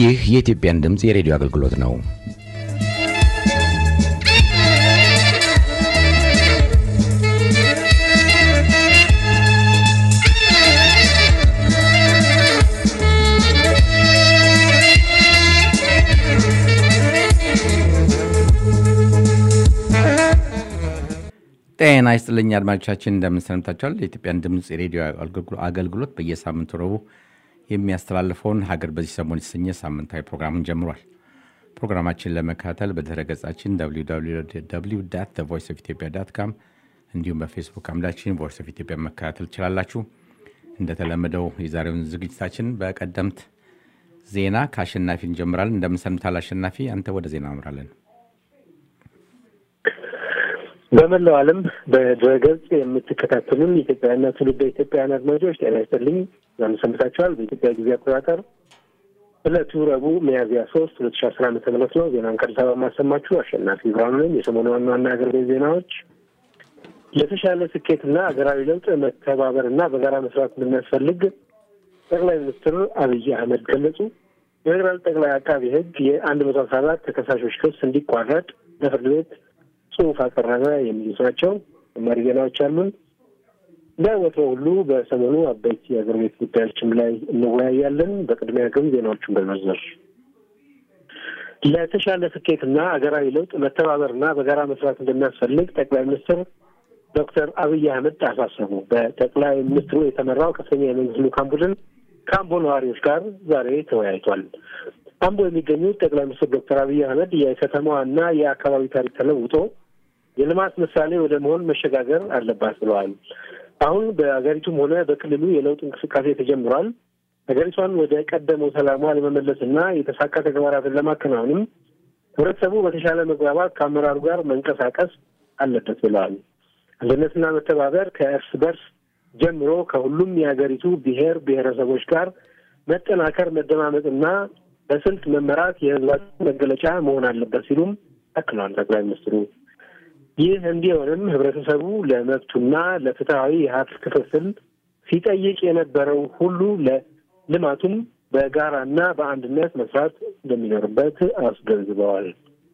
ይህ የኢትዮጵያን ድምፅ የሬዲዮ አገልግሎት ነው። ጤና ይስጥልኝ አድማጮቻችን፣ እንደምን ሰንብታችኋል? የኢትዮጵያን ድምፅ የሬዲዮ አገልግሎት በየሳምንቱ ረቡዕ የሚያስተላልፈውን ሀገር በዚህ ሰሞን የተሰኘ ሳምንታዊ ፕሮግራምን ጀምሯል። ፕሮግራማችን ለመከታተል በድረ ገጻችን ቮይስ ኦፍ ኢትዮጵያ ዳት ካም እንዲሁም በፌስቡክ አምዳችን ቮይስ ኦፍ ኢትዮጵያ መከታተል ትችላላችሁ። እንደተለመደው የዛሬውን ዝግጅታችን በቀደምት ዜና ከአሸናፊ እንጀምራለን። እንደምን ሰንብታል አሸናፊ? አንተ ወደ ዜና አምራለን። በመላው ዓለም በድረገጽ የምትከታተሉን ኢትዮጵያውያንና ትውልደ ኢትዮጵያውያን አድማጮች ጤና ይስጥልኝ። እንደምን ሰንብታችኋል? በኢትዮጵያ ጊዜ አቆጣጠር ዕለቱ ረቡዕ ሚያዝያ ሶስት ሁለት ሺ አስራ ዓመተ ምህረት ነው። ዜናን ከአዲስ አበባ የማሰማችሁ አሸናፊ ብርሃኑ ነኝ። የሰሞኑ ዋና ዋና ሀገር ቤት ዜናዎች ለተሻለ ስኬትና ሀገራዊ ለውጥ መተባበርና በጋራ መስራት እንደሚያስፈልግ ጠቅላይ ሚኒስትር አብይ አህመድ ገለጹ። የፌዴራል ጠቅላይ አቃቢ ሕግ የአንድ መቶ አስራ አራት ተከሳሾች ክስ እንዲቋረጥ ለፍርድ ቤት ጽሁፍ አቀረበ። የሚሉት ናቸው። ተጨማሪ ዜናዎች አሉን። በወትሮ ሁሉ በሰሞኑ አበይት የአገር ቤት ጉዳዮችም ላይ እንወያያለን። በቅድሚያ ግን ዜናዎቹን በመዘር ለተሻለ ስኬትና ሀገራዊ ለውጥ መተባበርና በጋራ መስራት እንደሚያስፈልግ ጠቅላይ ሚኒስትር ዶክተር አብይ አህመድ አሳሰቡ። በጠቅላይ ሚኒስትሩ የተመራው ከፍተኛ የመንግስት ልዑካን ቡድን ከአምቦ ነዋሪዎች ጋር ዛሬ ተወያይቷል። አምቦ የሚገኙት ጠቅላይ ሚኒስትር ዶክተር አብይ አህመድ የከተማዋና የአካባቢ ታሪክ ተለውጦ የልማት ምሳሌ ወደ መሆን መሸጋገር አለባት ብለዋል። አሁን በሀገሪቱም ሆነ በክልሉ የለውጥ እንቅስቃሴ ተጀምሯል። ሀገሪቷን ወደ ቀደመው ሰላሟ ለመመለስና የተሳካ ተግባራትን ለማከናወንም ህብረተሰቡ በተሻለ መግባባት ከአመራሩ ጋር መንቀሳቀስ አለበት ብለዋል። አንድነትና መተባበር ከእርስ በርስ ጀምሮ ከሁሉም የሀገሪቱ ብሔር ብሔረሰቦች ጋር መጠናከር፣ መደማመጥና በስልት መመራት የህዝባችን መገለጫ መሆን አለበት ሲሉም አክለዋል ጠቅላይ ሚኒስትሩ። ይህ እንዲሆንም ህብረተሰቡ ለመብቱና ለፍትሐዊ የሀብት ክፍፍል ሲጠይቅ የነበረው ሁሉ ለልማቱም በጋራና በአንድነት መስራት እንደሚኖርበት አስገንዝበዋል።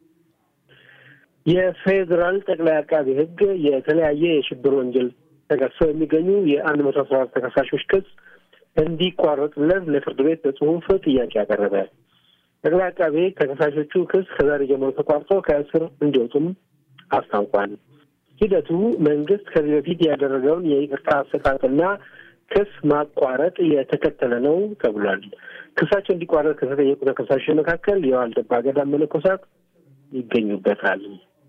የፌዴራል ጠቅላይ አቃቢ ህግ የተለያየ የሽብር ወንጀል ተከሰው የሚገኙ የአንድ መቶ አስራ አራት ተከሳሾች ክስ እንዲቋረጥለት ለፍርድ ቤት በጽሁፍ ጥያቄ አቀረበ። ጠቅላይ አቃቤ ተከሳሾቹ ክስ ከዛሬ ጀምሮ ተቋርጦ ከእስር እንዲወጡም አስታውቋል። ሂደቱ መንግስት ከዚህ በፊት ያደረገውን የይቅርታ አሰጣጥና ክስ ማቋረጥ የተከተለ ነው ተብሏል። ክሳቸው እንዲቋረጥ ከተጠየቁ ተከሳሾች መካከል የዋልድባ ገዳም መነኮሳት ይገኙበታል።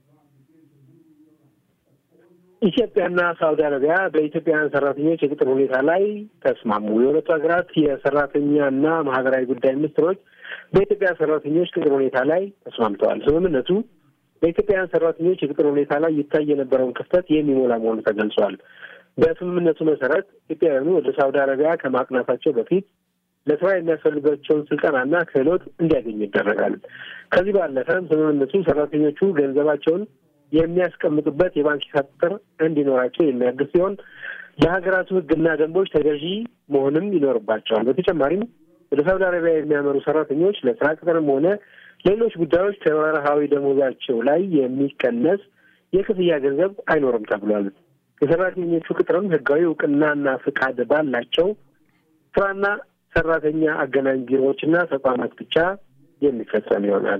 ኢትዮጵያና ሳውዲ አረቢያ በኢትዮጵያውያን ሰራተኞች የቅጥር ሁኔታ ላይ ተስማሙ። የሁለቱ ሀገራት የሰራተኛና ማህበራዊ ጉዳይ ሚኒስትሮች በኢትዮጵያ ሰራተኞች ቅጥር ሁኔታ ላይ ተስማምተዋል። ስምምነቱ በኢትዮጵያውያን ሰራተኞች የቅጥር ሁኔታ ላይ ይታይ የነበረውን ክፍተት የሚሞላ መሆኑ ተገልጿል። በስምምነቱ መሰረት ኢትዮጵያውያኑ ወደ ሳውዲ አረቢያ ከማቅናታቸው በፊት ለስራ የሚያስፈልጋቸውን ስልጠናና ክህሎት እንዲያገኙ ይደረጋል። ከዚህ ባለፈም ስምምነቱ ሰራተኞቹ ገንዘባቸውን የሚያስቀምጡበት የባንክ ሂሳብ ቁጥር እንዲኖራቸው የሚያግዝ ሲሆን ለሀገራቱ ሕግና ደንቦች ተገዢ መሆንም ይኖርባቸዋል። በተጨማሪም ወደ ሳውዲ አረቢያ የሚያመሩ ሰራተኞች ለስራ ቅጥርም ሆነ ሌሎች ጉዳዮች ከወርሃዊ ደሞዛቸው ላይ የሚቀነስ የክፍያ ገንዘብ አይኖርም ተብሏል። የሰራተኞቹ ቅጥርም ህጋዊ እውቅናና ፍቃድ ባላቸው ስራና ሰራተኛ አገናኝ ቢሮዎችና ተቋማት ብቻ የሚፈጸም ይሆናል።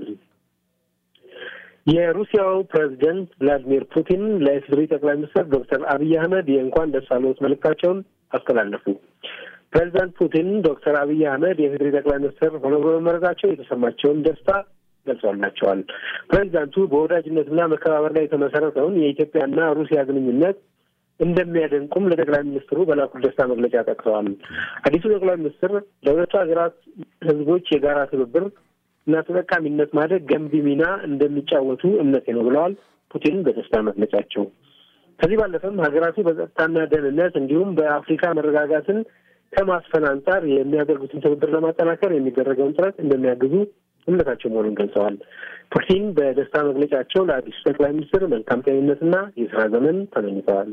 የሩሲያው ፕሬዚደንት ቭላዲሚር ፑቲን ለኢፌዴሪ ጠቅላይ ሚኒስትር ዶክተር አብይ አህመድ የእንኳን ደስ አለዎት መልእክታቸውን አስተላለፉ። ፕሬዚዳንት ፑቲን ዶክተር አብይ አህመድ የኢፌዴሪ ጠቅላይ ሚኒስትር ሆነው በመመረጣቸው የተሰማቸውን ደስታ ገልጸውላቸዋል። ፕሬዚዳንቱ በወዳጅነትና መከባበር ላይ የተመሰረተውን የኢትዮጵያና ሩሲያ ግንኙነት እንደሚያደንቁም ለጠቅላይ ሚኒስትሩ በላኩት ደስታ መግለጫ ጠቅሰዋል። አዲሱ ጠቅላይ ሚኒስትር ለሁለቱ ሀገራት ህዝቦች የጋራ ትብብር እና ተጠቃሚነት ማደግ ገንቢ ሚና እንደሚጫወቱ እምነቴ ነው ብለዋል ፑቲን በደስታ መግለጫቸው። ከዚህ ባለፈም ሀገራቱ በጸጥታና ደህንነት እንዲሁም በአፍሪካ መረጋጋትን ከማስፈን አንጻር የሚያደርጉትን ትብብር ለማጠናከር የሚደረገውን ጥረት እንደሚያግዙ እምነታቸው መሆኑን ገልጸዋል። ፑቲን በደስታ መግለጫቸው ለአዲሱ ጠቅላይ ሚኒስትር መልካም ጤንነትና የስራ ዘመን ተመኝተዋል።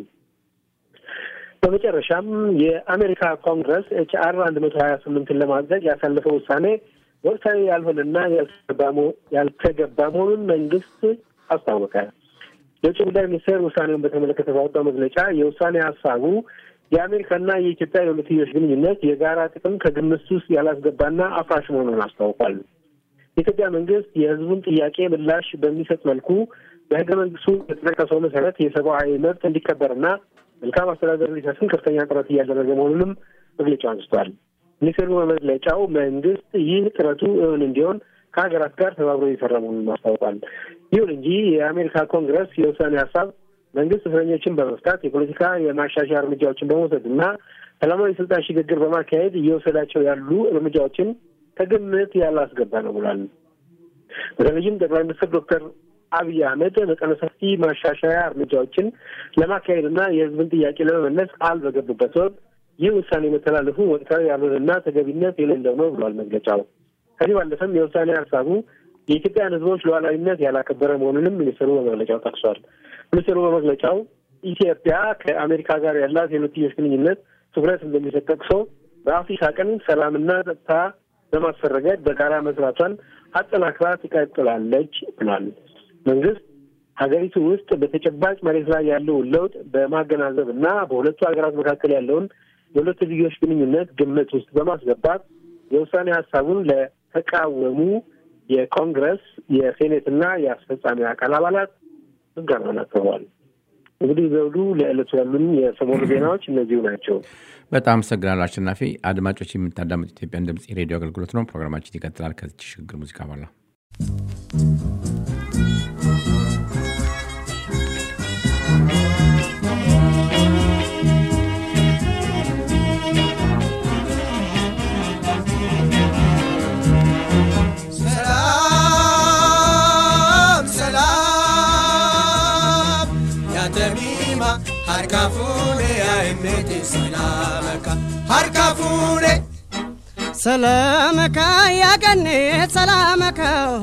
በመጨረሻም የአሜሪካ ኮንግረስ ኤች አር አንድ መቶ ሀያ ስምንትን ለማጽደቅ ያሳለፈው ውሳኔ ወቅታዊ ያልሆነና ያልተገባ መሆኑን መንግስት አስታወቀ። የውጭ ጉዳይ ሚኒስቴር ውሳኔውን በተመለከተ ባወጣው መግለጫ የውሳኔ ሀሳቡ የአሜሪካና የኢትዮጵያ የሁለትዮሽ ግንኙነት የጋራ ጥቅም ከግምት ውስጥ ያላስገባና አፍራሽ መሆኑን አስታውቋል። የኢትዮጵያ መንግስት የህዝቡን ጥያቄ ምላሽ በሚሰጥ መልኩ በህገ መንግስቱ የተጠቀሰው መሰረት የሰብአዊ መብት እንዲከበርና መልካም አስተዳደር እንዲሰፍን ከፍተኛ ጥረት እያደረገ መሆኑንም መግለጫው አንስቷል። ሚኒስቴሩ በመግለጫው መንግስት ይህ ጥረቱ እውን እንዲሆን ከሀገራት ጋር ተባብሮ እየሰራ መሆኑን አስታውቋል። ይሁን እንጂ የአሜሪካ ኮንግረስ የውሳኔ ሀሳብ መንግስት እስረኞችን በመፍታት የፖለቲካ የማሻሻያ እርምጃዎችን በመውሰድ እና ሰላማዊ ስልጣን ሽግግር በማካሄድ እየወሰዳቸው ያሉ እርምጃዎችን ከግምት ያላስገባ ነው ብሏል። በተለይም ጠቅላይ ሚኒስትር ዶክተር አብይ አህመድ መጠነ ሰፊ ማሻሻያ እርምጃዎችን ለማካሄድ እና የህዝብን ጥያቄ ለመመለስ ቃል በገቡበት ወቅት ይህ ውሳኔ መተላለፉ ወቅታዊ ያልሆነና ተገቢነት የሌለው ነው ብሏል መግለጫው። ከዚህ ባለፈም የውሳኔ ሀሳቡ የኢትዮጵያን ህዝቦች ሉዓላዊነት ያላከበረ መሆኑንም ሚኒስትሩ በመግለጫው ጠቅሷል። ሚኒስትሩ በመግለጫው ኢትዮጵያ ከአሜሪካ ጋር ያላት የሁለትዮሽ ግንኙነት ትኩረት እንደሚሰጥ ጠቅሶ በአፍሪካ ቀንድ ሰላምና ጸጥታ በማስፈን ረገድ በጋራ መስራቷን አጠናክራ ትቀጥላለች ብሏል። መንግስት ሀገሪቱ ውስጥ በተጨባጭ መሬት ላይ ያለውን ለውጥ በማገናዘብ እና በሁለቱ ሀገራት መካከል ያለውን የሁለትዮሽ ግንኙነት ግምት ውስጥ በማስገባት የውሳኔ ሀሳቡን ለተቃወሙ የኮንግረስ የሴኔት እና የአስፈጻሚ አካል አባላት ምስጋናውን አቅርበዋል። እንግዲህ ዘውዱ ለዕለቱ ያሉን የሰሞኑ ዜናዎች እነዚሁ ናቸው። በጣም አመሰግናለሁ አሸናፊ። አድማጮች የምታዳምጡ ኢትዮጵያን ድምፅ የሬዲዮ አገልግሎት ነው። ፕሮግራማችን ይቀጥላል ከዚች ሽግግር ሙዚቃ በኋላ harka fuune aimete salamaka harka fuune ሰላመካ ያገኔ ሰላመካ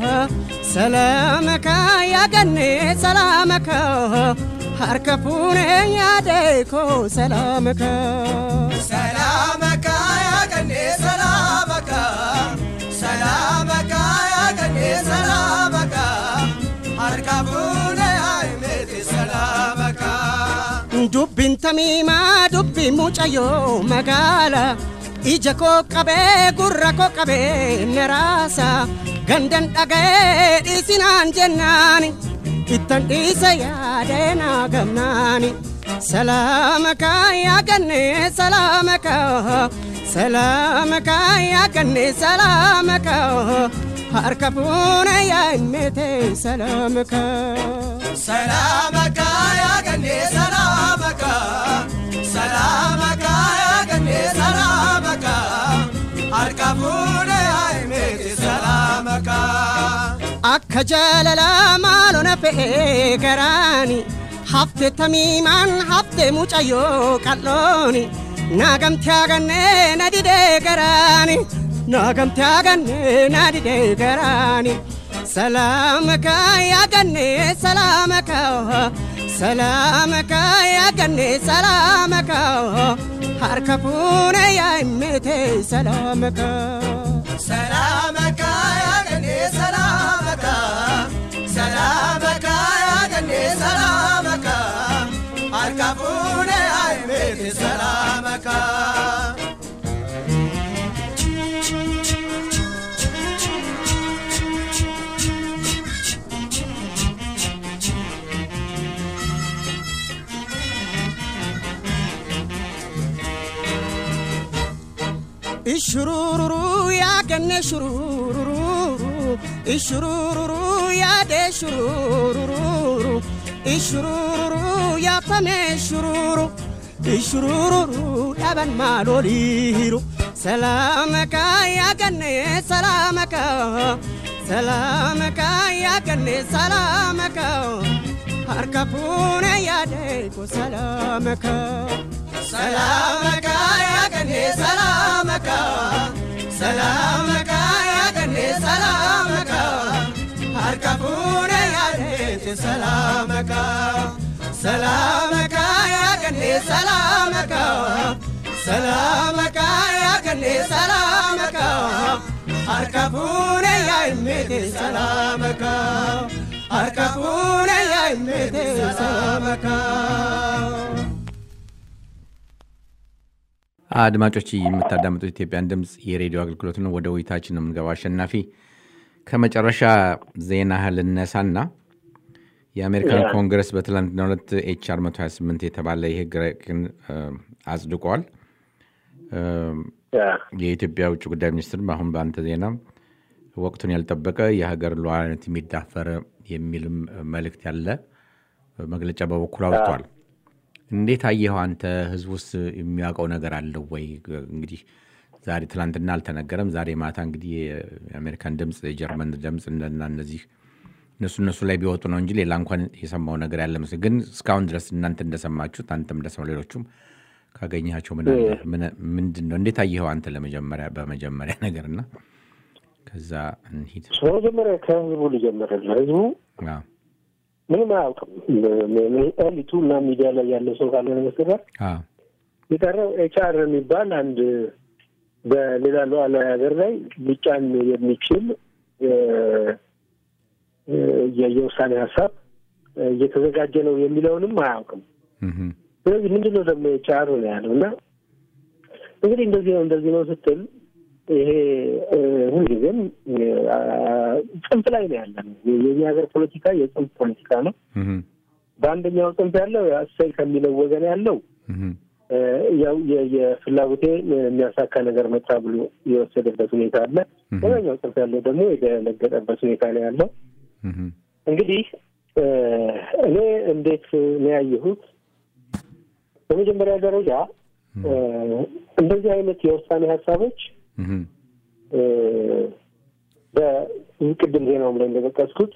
ሰላመካ ያገኔ ሰላመካ ሀርከ ፉኔ ያደኮ ሰላመካ ሰላመካ ያገኔ ሰላመካ ሰላመካ ያገኔ ሰላመካ harka fuune aimete salamaka dubbiin tamiimaa dubbii mucayyoo magaala ija koo qabee gurra koo qabee neraasa gandan dhaga'ee dhiisinaan jennaani ittan dhiisa yaadee naa gamnaani salaamaka yaaganne salaamaka salaamaka yaaganne salaamaka harka fuune yaa'immete salaamaka. ሰላመካ ያገኔ ሰላመካ ሰላመካ ያገኔ ሰላመካ harka fuune aimete salamaka akka jaalalaa maalona fe'ee garaani hafte tamiimaan hafte mucayyoo qal'ooni naagamte agannee na didee garaani naagamte agannee na didee garaani salaamaka yaagannee salaamaka salaamaka yaagannee salaamaka harka fuune yaa'immete salaamaka. ሰላመካ ያገኔ ሰላመካ ሰላመካ ያገኔ ሰላመካ harka fuune aimete ሰላመካ ishurururu yaagannee shurururu ishurururu yaadee shurururu ishurururu yaafamee shururu ishurururu dhaban maaloliiru salaamaka yaagannee salaamaka salaamaka yaagannee salaamaka harka fuune yaadee ko salaamaka. ሰላመካ ያገኔ ሰላመካ ሰላመካ ያገኔ ሰላመካ harka fuune yaadete ሰላመካ ሰላመካ ያገኔ ሰላመካ ሰላመካ ያገኔ ሰላመካ አርካፉነ ያይሜቴ ሰላመካ አርካፉነ ያይሜቴ ሰላመካ አድማጮች የምታዳምጡት ኢትዮጵያን ድምፅ የሬዲዮ አገልግሎት ነው። ወደ ውይይታችን ነው የምንገባው። አሸናፊ ከመጨረሻ ዜና ልነሳና የአሜሪካን ኮንግረስ በትላንትናው ዕለት ኤችአር 128 የተባለ የህግ ረቂቅን አጽድቋል። የኢትዮጵያ ውጭ ጉዳይ ሚኒስትር አሁን በአንተ ዜና ወቅቱን ያልጠበቀ የሀገር ሉዓላዊነት የሚዳፈር የሚልም መልእክት ያለ መግለጫ በበኩል አውጥቷል። እንዴት አየኸው አንተ? ህዝብ ውስጥ የሚያውቀው ነገር አለው ወይ? እንግዲህ ዛሬ ትላንትና አልተነገረም። ዛሬ ማታ እንግዲህ የአሜሪካን ድምፅ፣ የጀርመን ድምፅ እና እነዚህ እነሱ እነሱ ላይ ቢወጡ ነው እንጂ ሌላ እንኳን የሰማው ነገር ያለ መስል ግን እስካሁን ድረስ እናንተ እንደሰማችሁት አንተም እንደሰማው ሌሎቹም ካገኘሃቸው ምንድን ነው? እንዴት አየኸው አንተ? ለመጀመሪያ በመጀመሪያ ነገር እና ከዛ እንሂድ። በመጀመሪያ ከህዝቡ ልጀምርልህ። ህዝቡ ምንም አያውቅም። ኤሊቱ እና ሚዲያ ላይ ያለው ሰው ካልሆነ በስተቀር የቀረው ኤችአር የሚባል አንድ በሌላ ሉዓላዊ ሀገር ላይ ሊጫን የሚችል የውሳኔ ሀሳብ እየተዘጋጀ ነው የሚለውንም አያውቅም። ስለዚህ ምንድን ነው ደግሞ ኤችአር ነው ያለው እና እንግዲህ እንደዚህ ነው እንደዚህ ነው ስትል ይሄ ሁልጊዜም ጽንፍ ላይ ነው ያለ ነው። የዚህ ሀገር ፖለቲካ የጽንፍ ፖለቲካ ነው። በአንደኛው ጽንፍ ያለው እሰይ ከሚለው ወገን ያለው ያው የፍላጎቴ የሚያሳካ ነገር መጣ ብሎ የወሰደበት ሁኔታ አለ። ሌላኛው ጽንፍ ያለው ደግሞ የደነገጠበት ሁኔታ ነው ያለው። እንግዲህ እኔ እንዴት ነው ያየሁት? በመጀመሪያ ደረጃ እንደዚህ አይነት የውሳኔ ሀሳቦች በቅድም ዜናውም ላይ እንደጠቀስኩት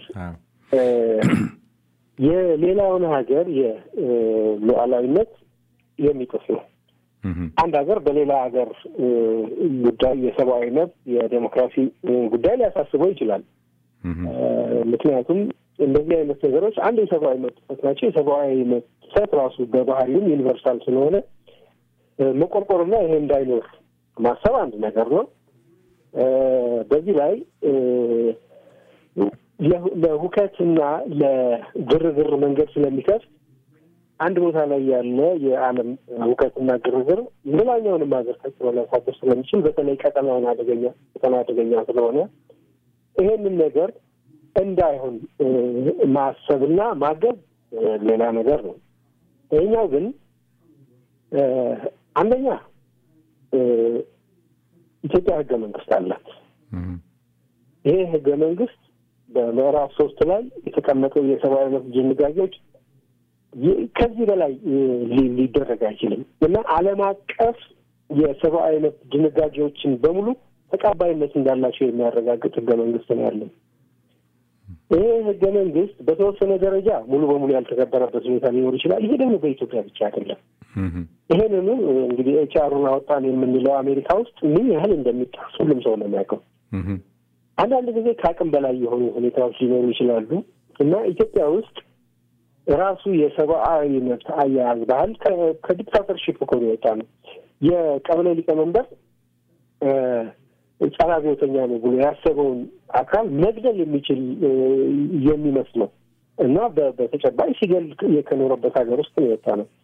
የሌላውን ሀገር የሉዓላዊነት የሚጥስ ነው። አንድ ሀገር በሌላ ሀገር ጉዳይ የሰብአዊ መብት፣ የዴሞክራሲ ጉዳይ ሊያሳስበው ይችላል። ምክንያቱም እንደዚህ አይነት ነገሮች አንድ የሰብአዊ መብት ጥሰት ናቸው። የሰብአዊ መብት ጥሰት ራሱ በባህሪውም ዩኒቨርሳል ስለሆነ መቆርቆርና ይሄ እንዳይኖር ማሰብ አንድ ነገር ነው። በዚህ ላይ ለሁከትና ለግርግር መንገድ ስለሚከፍት አንድ ቦታ ላይ ያለ የዓለም ሁከትና ግርግር ሌላኛውንም ሀገር ተጽዕኖ ሊያሳድር ስለሚችል በተለይ ቀጠናውን አደገኛ ቀጠና አደገኛ ስለሆነ ይሄንን ነገር እንዳይሆን ማሰብና ማገዝ ሌላ ነገር ነው። ይህኛው ግን አንደኛ ኢትዮጵያ ህገ መንግስት አላት። ይሄ ህገ መንግስት በምዕራፍ ሶስት ላይ የተቀመጠው የሰብአዊ መብት ድንጋጌዎች ከዚህ በላይ ሊደረግ አይችልም እና ዓለም አቀፍ የሰብአዊ መብት ድንጋጌዎችን በሙሉ ተቀባይነት እንዳላቸው የሚያረጋግጥ ህገ መንግስት ነው ያለው። ይሄ ህገ መንግስት በተወሰነ ደረጃ ሙሉ በሙሉ ያልተከበረበት ሁኔታ ሊኖር ይችላል። ይሄ ደግሞ በኢትዮጵያ ብቻ አይደለም። ይሄንኑ እንግዲህ ኤችአሩን አወጣን የምንለው አሜሪካ ውስጥ ምን ያህል እንደሚጣስ ሁሉም ሰው ነው የሚያውቀው። አንዳንድ ጊዜ ከአቅም በላይ የሆኑ ሁኔታዎች ሊኖሩ ይችላሉ እና ኢትዮጵያ ውስጥ ራሱ የሰብአዊ መብት አያያዝ ባህል ከዲክታተርሺፕ እኮ ነው የወጣ ነው። የቀበሌ ሊቀመንበር ጸረ አብዮተኛ ነው ብሎ ያሰበውን አካል መግደል የሚችል የሚመስለው እና በተጨባጭ ሲገል ከኖረበት ሀገር ውስጥ ነው የወጣ ነው።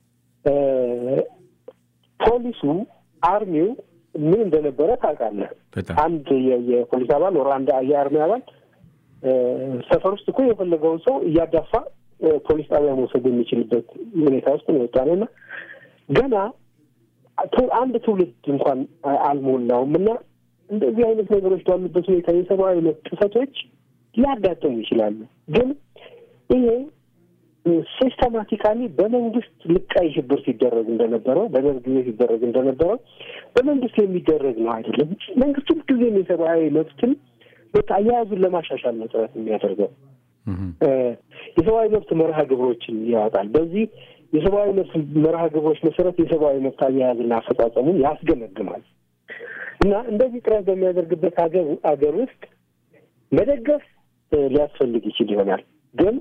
ፖሊሱ አርሚው ምን እንደነበረ ታውቃለህ። አንድ የፖሊስ አባል ወር አንድ የአርሚ አባል ሰፈር ውስጥ እኮ የፈለገውን ሰው እያዳፋ ፖሊስ ጣቢያ መውሰድ የሚችልበት ሁኔታ ውስጥ ነው የወጣ ነው እና ገና አንድ ትውልድ እንኳን አልሞላውም እና እንደዚህ አይነት ነገሮች ባሉበት ሁኔታ የሰብአዊ መብት ጥሰቶች ሊያጋጥሙ ይችላሉ። ግን ይሄ ሲስተማቲካሊ በመንግስት ልቃይ ሽብር ሲደረግ እንደነበረው በደርግ ጊዜ ሲደረግ እንደነበረው በመንግስት የሚደረግ ነው አይደለም። መንግስት ሁልጊዜም የሰብአዊ መብትን አያያዙን ለማሻሻል ነው ጥረት የሚያደርገው። የሰብአዊ መብት መርሃ ግብሮችን ያወጣል። በዚህ የሰብአዊ መብት መርሃ ግብሮች መሰረት የሰብአዊ መብት አያያዝና አፈጻጸሙን ያስገመግማል እና እንደዚህ ጥረት በሚያደርግበት ሀገር ሀገር ውስጥ መደገፍ ሊያስፈልግ ይችል ይሆናል ግን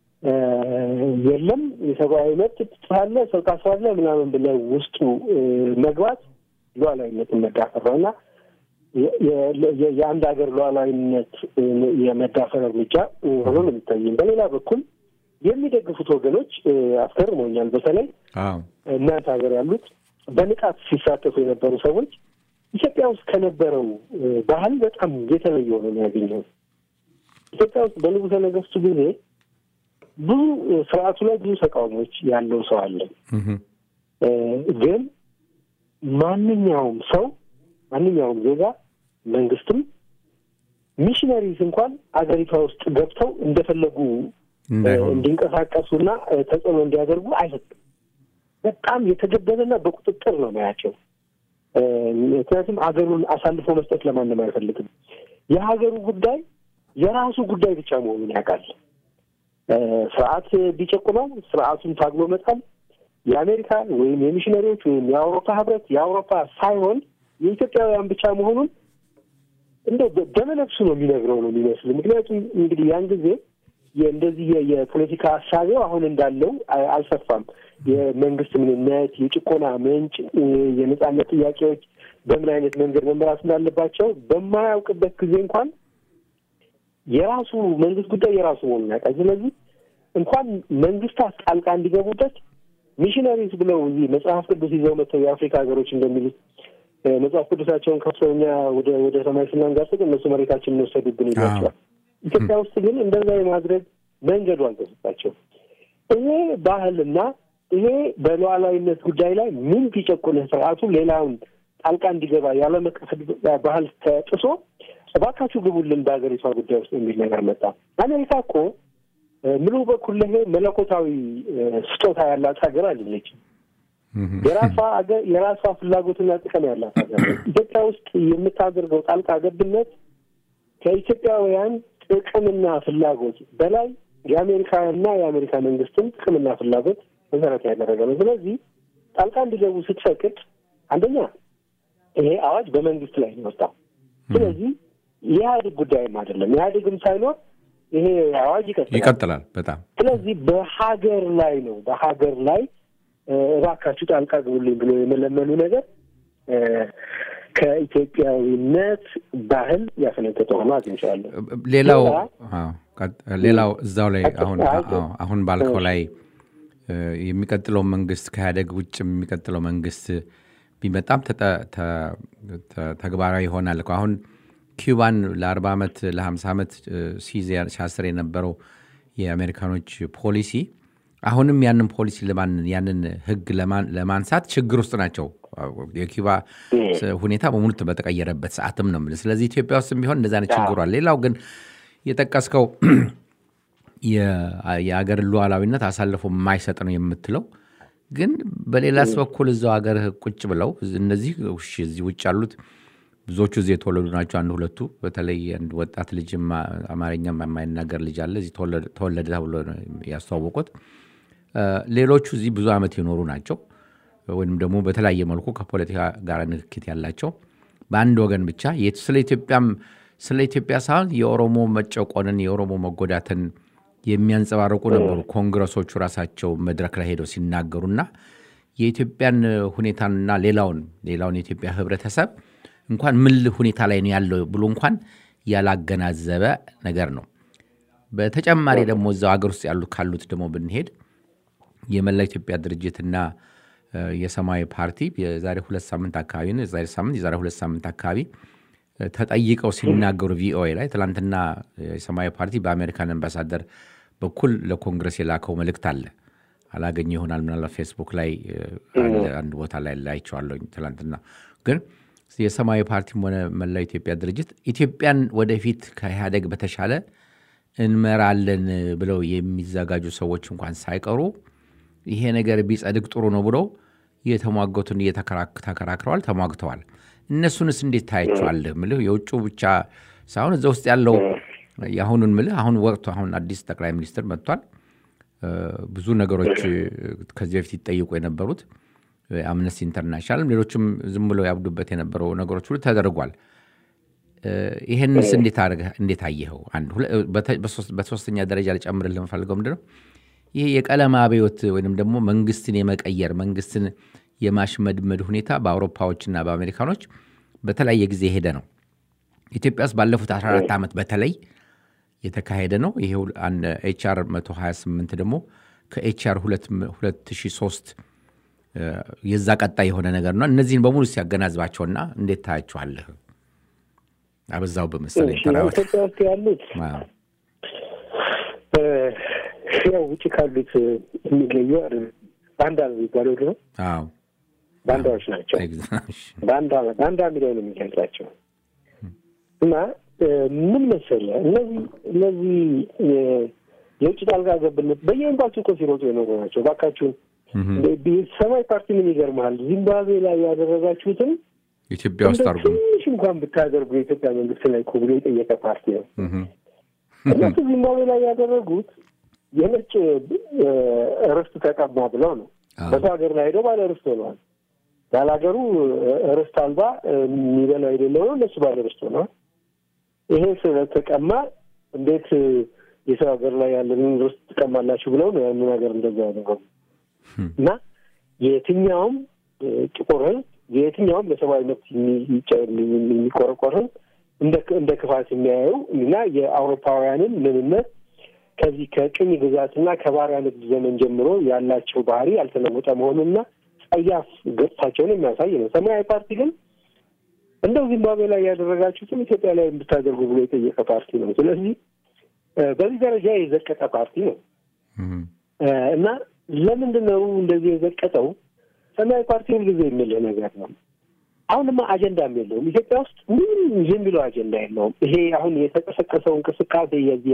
የለም የሰብአዊ መብት ጥፋለ ሰው ታስራለ ምናምን ብለው ውስጡ መግባት ሉዓላዊነትን መዳፈር ነው እና የአንድ ሀገር ሉዓላዊነት የመዳፈር እርምጃ ሆኖ ነው የሚታየኝ። በሌላ በኩል የሚደግፉት ወገኖች አስገርሞኛል። በተለይ እናንተ ሀገር ያሉት በንቃት ሲሳተፉ የነበሩ ሰዎች ኢትዮጵያ ውስጥ ከነበረው ባህል በጣም የተለየ ሆኖ ነው ያገኘው። ኢትዮጵያ ውስጥ በንጉሠ ነገሥቱ ጊዜ ብዙ ስርዓቱ ላይ ብዙ ተቃውሞች ያለው ሰው አለ። ግን ማንኛውም ሰው ማንኛውም ዜጋ መንግስትም ሚሽነሪስ እንኳን አገሪቷ ውስጥ ገብተው እንደፈለጉ እንዲንቀሳቀሱና ተጽዕኖ እንዲያደርጉ አይሰጥም። በጣም የተገደበና በቁጥጥር ነው ማያቸው። ምክንያቱም አገሩን አሳልፎ መስጠት ለማንም አይፈልግም። የሀገሩ ጉዳይ የራሱ ጉዳይ ብቻ መሆኑን ያውቃል። ስርዓት ቢጨቁመው ስርዓቱን ታግሎ መጣል የአሜሪካ ወይም የሚሽነሪዎች ወይም የአውሮፓ ህብረት የአውሮፓ ሳይሆን የኢትዮጵያውያን ብቻ መሆኑን እንደ ደመነፍሱ ነው የሚነግረው ነው የሚመስል። ምክንያቱም እንግዲህ ያን ጊዜ እንደዚህ የፖለቲካ ሀሳቤው አሁን እንዳለው አልሰፋም። የመንግስት ምንነት፣ የጭቆና ምንጭ፣ የነጻነት ጥያቄዎች በምን አይነት መንገድ መመራት እንዳለባቸው በማያውቅበት ጊዜ እንኳን የራሱ መንግስት ጉዳይ የራሱ መሆኑን ያውቃል። ስለዚህ እንኳን መንግስታት ጣልቃ እንዲገቡበት ሚሽነሪስ ብለው እዚህ መጽሐፍ ቅዱስ ይዘው መጥተው የአፍሪካ ሀገሮች እንደሚሉት መጽሐፍ ቅዱሳቸውን ከፍተው እኛ ወደ ወደ ሰማይ ስናንጋጥጥ እነሱ መሬታችን እንወሰዱብን ይሏቸዋል። ኢትዮጵያ ውስጥ ግን እንደዛ የማድረግ መንገዱ አልተሰጣቸው። ይሄ ባህልና ይሄ በሉዓላዊነት ጉዳይ ላይ ምን ቢጨቁንህ ስርዓቱ ሌላውን ጣልቃ እንዲገባ ያለመቀፈል ባህል ተጥሶ እባካችሁ ግቡልን በሀገሪቷ ጉዳይ ውስጥ የሚል ነገር መጣ። አሜሪካ እኮ ምሉ በኩል ይሄ መለኮታዊ ስጦታ ያላት ሀገር አይደለችም። የራሷ ሀገር የራሷ ፍላጎትና ጥቅም ያላት ሀገር ኢትዮጵያ ውስጥ የምታደርገው ጣልቃ ገብነት ከኢትዮጵያውያን ጥቅምና ፍላጎት በላይ የአሜሪካና የአሜሪካ መንግስትን ጥቅምና ፍላጎት መሰረት ያደረገ ነው። ስለዚህ ጣልቃ እንዲገቡ ስትፈቅድ አንደኛ ይሄ አዋጅ በመንግስት ላይ ነው የወጣው። ስለዚህ የኢህአዴግ ጉዳይም አይደለም። ኢህአዴግም ሳይኖር ይሄ አዋጅ ይቀጥላል ይቀጥላል። በጣም ስለዚህ በሀገር ላይ ነው በሀገር ላይ እባካችሁ ጣልቃ ግቡልኝ ብሎ የመለመኑ ነገር ከኢትዮጵያዊነት ባህል ያፈነገጠ ሆኖ አግኝቼዋለሁ። ሌላው ሌላው እዛው ላይ አሁን አሁን ባልከው ላይ የሚቀጥለው መንግስት ከኢህአዴግ ውጭ የሚቀጥለው መንግስት ቢመጣም ተግባራዊ ይሆናል እኮ አሁን ኪዩባን ለ40 ዓመት ለ50 ዓመት ሲያስር የነበረው የአሜሪካኖች ፖሊሲ አሁንም ያንን ፖሊሲ ያንን ህግ ለማንሳት ችግር ውስጥ ናቸው። የኪዩባ ሁኔታ በሙሉ በተቀየረበት ሰዓትም ነው የምልህ። ስለዚህ ኢትዮጵያ ውስጥም ቢሆን እንደዚ አይነት ችግሯል። ሌላው ግን የጠቀስከው የአገር ሉዓላዊነት አሳልፎ የማይሰጥ ነው የምትለው ግን በሌላስ በኩል እዛው ሀገር ቁጭ ብለው እነዚህ እዚህ ውጭ ያሉት ብዙዎቹ እዚህ የተወለዱ ናቸው። አንድ ሁለቱ በተለይ አንድ ወጣት ልጅ አማርኛ የማይናገር ልጅ አለ እዚህ ተወለደ ተብሎ ያስተዋወቁት። ሌሎቹ እዚህ ብዙ ዓመት የኖሩ ናቸው፣ ወይም ደግሞ በተለያየ መልኩ ከፖለቲካ ጋር ንክኪት ያላቸው በአንድ ወገን ብቻ ስለ ኢትዮጵያም ስለ ኢትዮጵያ ሳይሆን የኦሮሞ መጨቆንን የኦሮሞ መጎዳትን የሚያንጸባርቁ ነበሩ። ኮንግረሶቹ ራሳቸው መድረክ ላይ ሄደው ሲናገሩና የኢትዮጵያን ሁኔታና ሌላውን ሌላውን የኢትዮጵያ ህብረተሰብ እንኳን ምን ሁኔታ ላይ ነው ያለው ብሎ እንኳን ያላገናዘበ ነገር ነው። በተጨማሪ ደግሞ እዛው ሀገር ውስጥ ያሉት ካሉት ደግሞ ብንሄድ የመላ ኢትዮጵያ ድርጅትና የሰማያዊ ፓርቲ የዛሬ ሁለት ሳምንት አካባቢ ነው የዛሬ ሳምንት የዛሬ ሁለት ሳምንት አካባቢ ተጠይቀው ሲናገሩ ቪኦኤ ላይ ትላንትና የሰማያዊ ፓርቲ በአሜሪካን አምባሳደር በኩል ለኮንግረስ የላከው መልእክት አለ። አላገኘ ይሆናል ምናልባት ፌስቡክ ላይ አንድ ቦታ ላይ ላይቸዋለሁኝ ትላንትና ግን የሰማያዊ ፓርቲም ሆነ መላው ኢትዮጵያ ድርጅት ኢትዮጵያን ወደፊት ከኢህአደግ በተሻለ እንመራለን ብለው የሚዘጋጁ ሰዎች እንኳን ሳይቀሩ ይሄ ነገር ቢጸድቅ ጥሩ ነው ብለው እየተሟገቱን ተከራክረዋል፣ ተሟግተዋል። እነሱንስ እንዴት ታያቸዋለህ? ምልህ የውጭ ብቻ ሳይሆን እዛ ውስጥ ያለው የአሁኑን ምልህ አሁን ወቅቱ አሁን አዲስ ጠቅላይ ሚኒስትር መጥቷል። ብዙ ነገሮች ከዚህ በፊት ይጠይቁ የነበሩት አምነስቲ ኢንተርናሽናልም ሌሎችም ዝም ብለው ያብዱበት የነበረው ነገሮች ሁሉ ተደርጓል። ይህንስ እንዴት አየኸው? አንድ በሶስተኛ ደረጃ ልጨምርልህ የምፈልገው ምንድን ነው ይህ የቀለም አብዮት ወይም ደግሞ መንግስትን የመቀየር መንግስትን የማሽመድመድ ሁኔታ በአውሮፓዎችና በአሜሪካኖች በተለያየ ጊዜ ሄደ ነው። ኢትዮጵያ ውስጥ ባለፉት 14 ዓመት በተለይ የተካሄደ ነው። ይሄ ኤችአር 128 ደግሞ ከኤችአር 2003 የዛ ቀጣይ የሆነ ነገር ነው። እነዚህን በሙሉ ሲያገናዝባቸውና እንዴት ታያቸዋለህ? አበዛው በመሰለኝ ተራዎች ኢትዮጵያ ውስጥ ያሉት ያው ውጭ ካሉት የሚለዩ ባንዳ ነው የሚባለው ድሮ ባንዳዎች ናቸው። ባንዳ ባንዳ የሚለው ነው የሚገልጻቸው እና ምን መሰለህ እነዚህ እነዚህ የውጭ ጣልቃ ገብነት በየኤምባሲው እኮ ሲሮጡ የኖሩ ናቸው። እባካችሁን ሰማያዊ ፓርቲ ምን ይገርመሃል፣ ዚምባብዌ ላይ ያደረጋችሁትን ኢትዮጵያ ውስጥ አድርጉ ትንሽ እንኳን ብታደርጉ የኢትዮጵያ መንግስት ላይ እኮ ብሎ የጠየቀ ፓርቲ ነው። እነሱ ዚምባብዌ ላይ ያደረጉት የነጭ ርስት ተቀማ ብለው ነው። በሰው ሀገር ላይ ሄደው ባለ ርስት ሆነዋል። ያለ ሀገሩ ርስት አልባ የሚበላው የሌለው ነው። እነሱ ባለ ርስት ሆነዋል። ይሄ ስለተቀማ እንዴት የሰው ሀገር ላይ ያለንን ርስት ትቀማላችሁ ብለው ነው ያንን ሀገር እንደዛ ያደረጉ እና የትኛውም ጥቁር ህዝብ የትኛውም ለሰብአዊ መብት የሚቆረቆር ህዝብ እንደ ክፋት የሚያየው እና የአውሮፓውያንን ምንነት ከዚህ ከቅኝ ግዛትና ከባሪያ ንግድ ዘመን ጀምሮ ያላቸው ባህሪ ያልተለወጠ መሆኑንና ጸያፍ ገጽታቸውን የሚያሳይ ነው። ሰማያዊ ፓርቲ ግን እንደው ዚምባብዌ ላይ ያደረጋችሁትም ኢትዮጵያ ላይ እንድታደርጉ ብሎ የጠየቀ ፓርቲ ነው። ስለዚህ በዚህ ደረጃ የዘቀጠ ፓርቲ ነው እና ለምንድን ነው እንደዚህ የዘቀጠው? ሰማያዊ ፓርቲ ሁልጊዜ የሚልህ ነገር ነው። አሁንማ አጀንዳም የለውም ኢትዮጵያ ውስጥ ምንም የሚለው አጀንዳ የለውም። ይሄ አሁን የተቀሰቀሰው እንቅስቃሴ የዚህ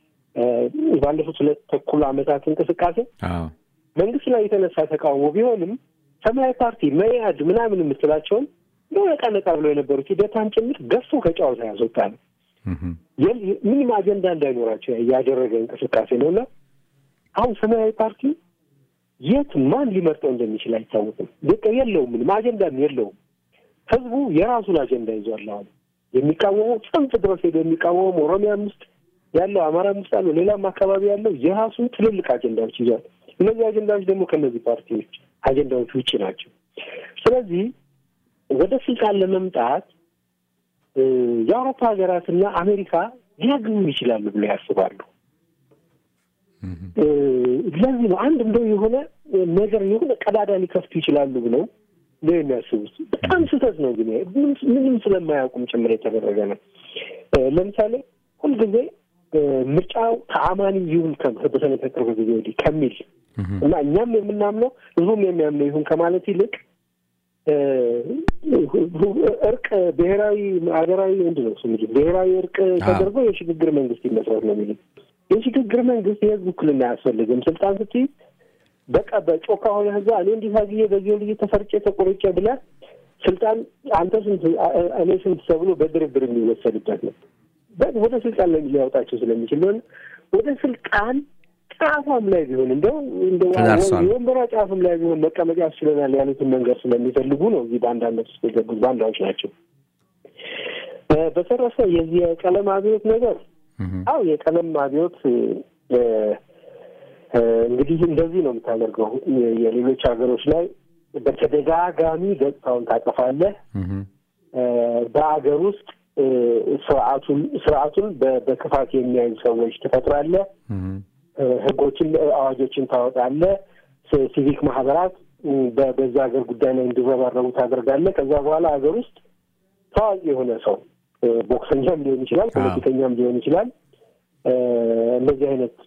ባለፉት ሁለት ተኩል ዓመታት እንቅስቃሴ መንግስት ላይ የተነሳ ተቃውሞ ቢሆንም ሰማያዊ ፓርቲ መያድ ምናምን የምትላቸውን ነቃ ነቃ ብለው የነበሩት ሂደታን ጭምር ገፎ ከጨዋታ ያስወጣ ነው። ምንም አጀንዳ እንዳይኖራቸው ያደረገ እንቅስቃሴ ነው እና አሁን ሰማያዊ ፓርቲ የት ማን ሊመርጠው እንደሚችል አይታወቅም። በቃ የለውም፣ ምንም አጀንዳም የለውም። ህዝቡ የራሱን አጀንዳ ይዟል። አሁን የሚቃወመው ጽንፍ ድረስ ሄዶ የሚቃወመው ኦሮሚያም ውስጥ ያለው አማራም ውስጥ ያለው ሌላም አካባቢ ያለው የራሱን ትልልቅ አጀንዳዎች ይዟል። እነዚህ አጀንዳዎች ደግሞ ከእነዚህ ፓርቲዎች አጀንዳዎች ውጭ ናቸው። ስለዚህ ወደ ስልጣን ለመምጣት የአውሮፓ ሀገራትና አሜሪካ ሊያግዙ ይችላሉ ብለው ያስባሉ። ለዚህ ነው አንድ እንደው የሆነ ነገር የሆነ ቀዳዳ ሊከፍቱ ይችላሉ ብለው ነው የሚያስቡት። በጣም ስህተት ነው ግን ምንም ስለማያውቁም ጭምር የተደረገ ነው። ለምሳሌ ሁልጊዜ ምርጫው ተአማኒ ይሁን በተለይ ከቅርብ ጊዜ ወዲህ ከሚል እና እኛም የምናምነው ህዝቡም የሚያምነው ይሁን ከማለት ይልቅ እርቅ ብሔራዊ ሀገራዊ ምንድን ነው ስሙ ብሔራዊ እርቅ ተደርጎ የሽግግር መንግስት ይመስረት ነው የሚሉት። የሽግግር መንግስት የህዝብ ውክልና አያስፈልግም። ስልጣን ስትይዝ በቃ በጮካ ሆነ ህዛ እኔ እንዲህ ታግዬ በዚህ ልጅ ተፈርጬ ተቆርጬ ብለህ ስልጣን አንተ ስንት እኔ ስንት ተብሎ በድርድር የሚወሰድበት ነው። ወደ ስልጣን ላይ ሊያወጣቸው ስለሚችል ሆነ ወደ ስልጣን ጫፏም ላይ ቢሆን እንደው የወንበሯ ጫፍም ላይ ቢሆን መቀመጥ ያስችለናል ያሉትን መንገድ ስለሚፈልጉ ነው እዚህ በአንዳነት ውስጥ የገቡት ባንዳዎች ናቸው። በተረፈ የዚህ የቀለም አብዮት ነገር አው የቀለም አብዮት እንግዲህ እንደዚህ ነው የምታደርገው። የሌሎች ሀገሮች ላይ በተደጋጋሚ ገጽታውን ታጠፋለህ። በሀገር ውስጥ ስርዓቱን ስርዓቱን በክፋት የሚያዩ ሰዎች ትፈጥራለህ። ህጎችን፣ አዋጆችን ታወጣለህ። ሲቪክ ማህበራት በዛ ሀገር ጉዳይ ላይ እንዲረባረቡ ታደርጋለህ። ከዛ በኋላ ሀገር ውስጥ ታዋቂ የሆነ ሰው ቦክሰኛም ሊሆን ይችላል፣ ፖለቲከኛም ሊሆን ይችላል። እንደዚህ አይነት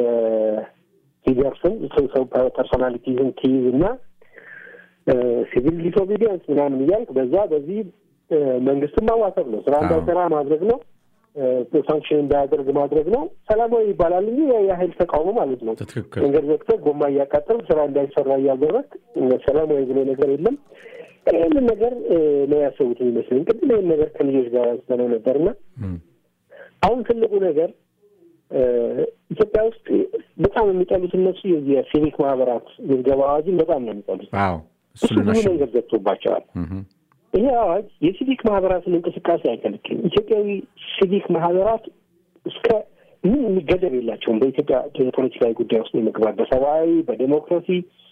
ፊገርስን ሰው ፐርሶናሊቲዝን ትይዝ እና ሲቪል ዲስኦቢዲየንስ ምናምን እያልክ በዛ በዚህ መንግስትን ማዋሰብ ነው። ስራ እንዳይሰራ ማድረግ ነው። ሳንክሽን እንዳያደርግ ማድረግ ነው። ሰላማዊ ይባላል እንጂ የሀይል ተቃውሞ ማለት ነው። መንገድ ዘግተህ ጎማ እያቃጠል ስራ እንዳይሰራ እያደረግ ሰላማዊ ብሎ ነገር የለም። ይህንን ነገር ነው ያሰቡት የሚመስለኝ። ቅድም ይህን ነገር ከልጆች ጋር አንስተነው ነበርና አሁን ትልቁ ነገር ኢትዮጵያ ውስጥ በጣም የሚጠሉት እነሱ የዚህ የሲቪክ ማህበራት ምዝገባ አዋጅን በጣም ነው የሚጠሉት። እሱ ብዙ መንገድ ዘግቶባቸዋል። ይሄ አዋጅ የሲቪክ ማህበራትን እንቅስቃሴ አይከለክልም። ኢትዮጵያዊ ሲቪክ ማህበራት እስከ ምን የሚገደብ የላቸውም። በኢትዮጵያ ፖለቲካዊ ጉዳይ ውስጥ የመግባት በሰብአዊ በዴሞክራሲ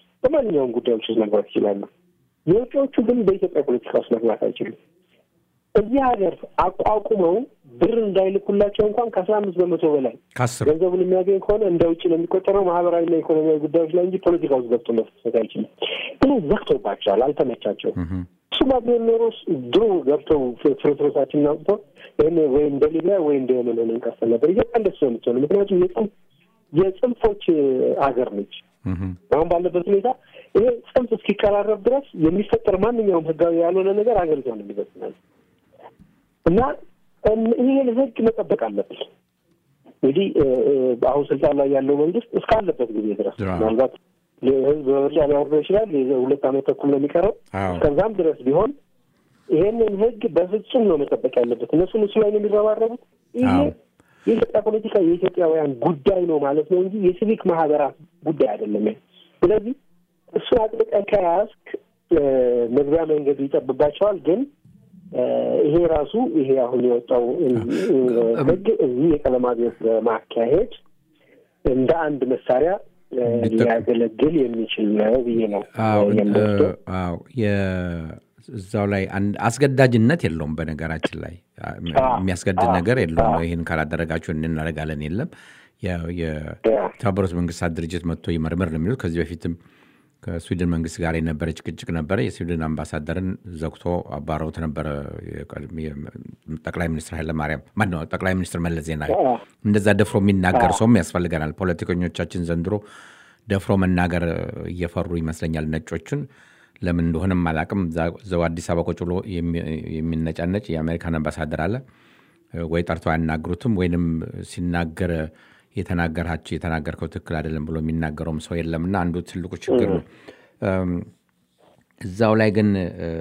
በማንኛውም ጉዳዮች ውስጥ መግባት ይችላሉ። የውጭዎቹ ግን በኢትዮጵያ ፖለቲካ ውስጥ መግባት አይችሉም። እዚህ ሀገር አቋቁመው ብር እንዳይልኩላቸው እንኳን ከአስራ አምስት በመቶ በላይ ከአስር ገንዘቡን የሚያገኝ ከሆነ እንደ ውጭ ነው የሚቆጠረው ማህበራዊና ኢኮኖሚያዊ ጉዳዮች ላይ እንጂ ፖለቲካ ውስጥ ገብቶ መፍሰት አይችልም። ግን ዘግቶባቸዋል፣ አልተመቻቸውም። እሱማ ቢሆን ኖሮ ድሮ ገብተው ፍርስረሳችንን አውጥተው ይህን ወይ እንደ ሊቢያ ወይ እንደ የመን ሆነን እንቀጥል ነበር። ኢትዮጵያ እንደሱ ነው የምትሆነው። ምክንያቱም የጽንፍ የጽንፎች ሀገር ነች። አሁን ባለበት ሁኔታ ይሄ ጽንፍ እስኪቀራረብ ድረስ የሚፈጠር ማንኛውም ህጋዊ ያልሆነ ነገር ሀገሪቷን የሚበትናል እና ይህን ህግ መጠበቅ አለብን። እንግዲህ አሁን ስልጣን ላይ ያለው መንግስት እስካለበት ጊዜ ድረስ ምናልባት ህዝብ በምርጫ ሊያወርደው ይችላል። ሁለት ዓመት ተኩል ነው የሚቀረው። እስከዛም ድረስ ቢሆን ይሄንን ህግ በፍጹም ነው መጠበቅ ያለበት። እነሱን እሱ ላይ ነው የሚረባረቡት። ይሄ የኢትዮጵያ ፖለቲካ የኢትዮጵያውያን ጉዳይ ነው ማለት ነው እንጂ የሲቪክ ማህበራት ጉዳይ አይደለም። ስለዚህ እሱን አጥብቀህ ከያዝክ መግቢያ መንገዱ ይጠብባቸዋል። ግን ይሄ ራሱ ይሄ አሁን የወጣው ህግ እዚህ የቀለም አብዮት በማካሄድ እንደ አንድ መሳሪያ ሊያገለግል የሚችል ነው ብዬ ነው የምወስደው። እዛው ላይ አስገዳጅነት የለውም። በነገራችን ላይ የሚያስገድድ ነገር የለውም። ይህን ካላደረጋችሁ እናደርጋለን የለም። የተባበሩት መንግስታት ድርጅት መጥቶ ይመርምር ነው የሚሉት። ከዚህ በፊትም ከስዊድን መንግስት ጋር የነበረ ጭቅጭቅ ነበረ። የስዊድን አምባሳደርን ዘግቶ አባረውት ነበረ ጠቅላይ ሚኒስትር ኃይለማርያም ማነው ጠቅላይ ሚኒስትር መለስ ዜናዊ። እንደዛ ደፍሮ የሚናገር ሰውም ያስፈልገናል። ፖለቲከኞቻችን ዘንድሮ ደፍሮ መናገር እየፈሩ ይመስለኛል ነጮችን ለምን እንደሆነም አላቅም። ዘው አዲስ አበባ ቁጭ ብሎ የሚነጫነጭ የአሜሪካን አምባሳደር አለ ወይ ጠርቶ አያናግሩትም፣ ወይንም ሲናገር የተናገራቸው የተናገርከው ትክክል አይደለም ብሎ የሚናገረውም ሰው የለምና አንዱ ትልቁ ችግር ነው። እዛው ላይ ግን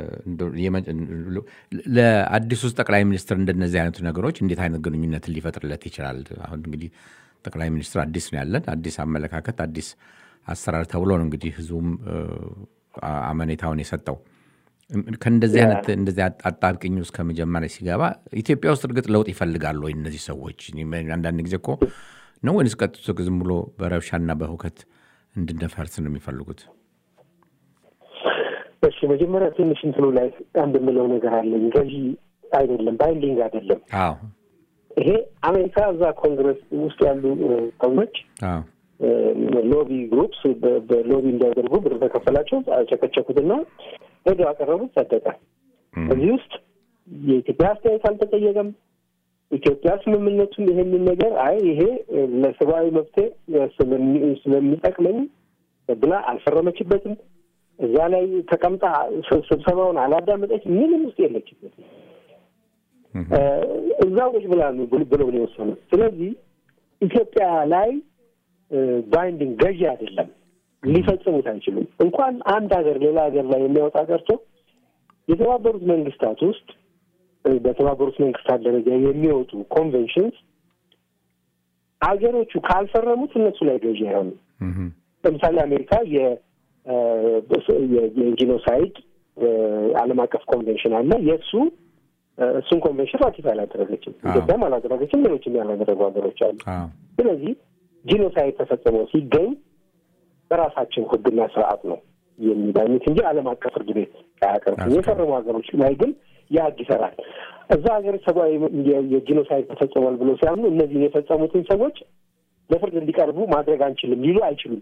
ለአዲሱ ጠቅላይ ሚኒስትር እንደነዚህ አይነቱ ነገሮች እንዴት አይነት ግንኙነትን ሊፈጥርለት ይችላል? አሁን እንግዲህ ጠቅላይ ሚኒስትር አዲስ ነው ያለን፣ አዲስ አመለካከት፣ አዲስ አሰራር ተብሎ ነው እንግዲህ ህዝቡም አመኔታውን የሰጠው ከእንደዚህ አይነት እንደዚህ አጣብቅኝ ውስጥ ከመጀመሪያ ሲገባ ኢትዮጵያ ውስጥ እርግጥ ለውጥ ይፈልጋሉ ወይ እነዚህ ሰዎች? አንዳንድ ጊዜ እኮ ነው ወይንስ ቀጥቶ ዝም ብሎ በረብሻና በሁከት እንድንፈርስ ነው የሚፈልጉት? እሺ መጀመሪያ ትንሽ እንትኑ ላይ አንድ የምለው ነገር አለኝ። ገዢ አይደለም፣ ባይንዲንግ አይደለም። አዎ ይሄ አሜሪካ እዛ ኮንግረስ ውስጥ ያሉ ሰዎች ሎቢ ግሩፕስ በሎቢ እንዲያደርጉ ብር ተከፈላቸው፣ ቸከቸኩትና ሄደው አቀረቡት፣ ጸደቀ። እዚህ ውስጥ የኢትዮጵያ አስተያየት አልተጠየቀም። ኢትዮጵያ ስምምነቱን ይሄንን ነገር አይ ይሄ ለሰብአዊ መብቴ ስለሚጠቅመኝ ብላ አልፈረመችበትም። እዛ ላይ ተቀምጣ ስብሰባውን አላዳመጠች፣ ምንም ውስጥ የለችበትም። እዛው ቁጭ ብላ ብለው ነው የወሰኑት። ስለዚህ ኢትዮጵያ ላይ ባይንዲንግ ገዢ አይደለም፣ ሊፈጽሙት አይችሉም። እንኳን አንድ ሀገር ሌላ ሀገር ላይ የሚያወጣ ቀርቶ የተባበሩት መንግስታት ውስጥ በተባበሩት መንግስታት ደረጃ የሚወጡ ኮንቬንሽንስ ሀገሮቹ ካልፈረሙት እነሱ ላይ ገዢ አይሆኑም። ለምሳሌ አሜሪካ የጂኖሳይድ ዓለም አቀፍ ኮንቬንሽን አለ። የእሱ እሱን ኮንቬንሽን ራቲፋይ አላደረገችም። ኢትዮጵያም አላደረገችም። ሌሎችም ያላደረጉ ሀገሮች አሉ። ስለዚህ ጂኖሳይድ ተፈጽሞ ሲገኝ በራሳቸው ሕግና ስርዓት ነው የሚዳኙት እንጂ ዓለም አቀፍ ፍርድ ቤት አያቀርቡም። የፈረሙ ሀገሮች ላይ ግን የህግ ይሰራል። እዛ ሀገር ሰብአዊ የጂኖሳይድ ተፈጽሟል ብሎ ሲያምኑ እነዚህን የፈጸሙትን ሰዎች ለፍርድ እንዲቀርቡ ማድረግ አንችልም ሊሉ አይችሉም።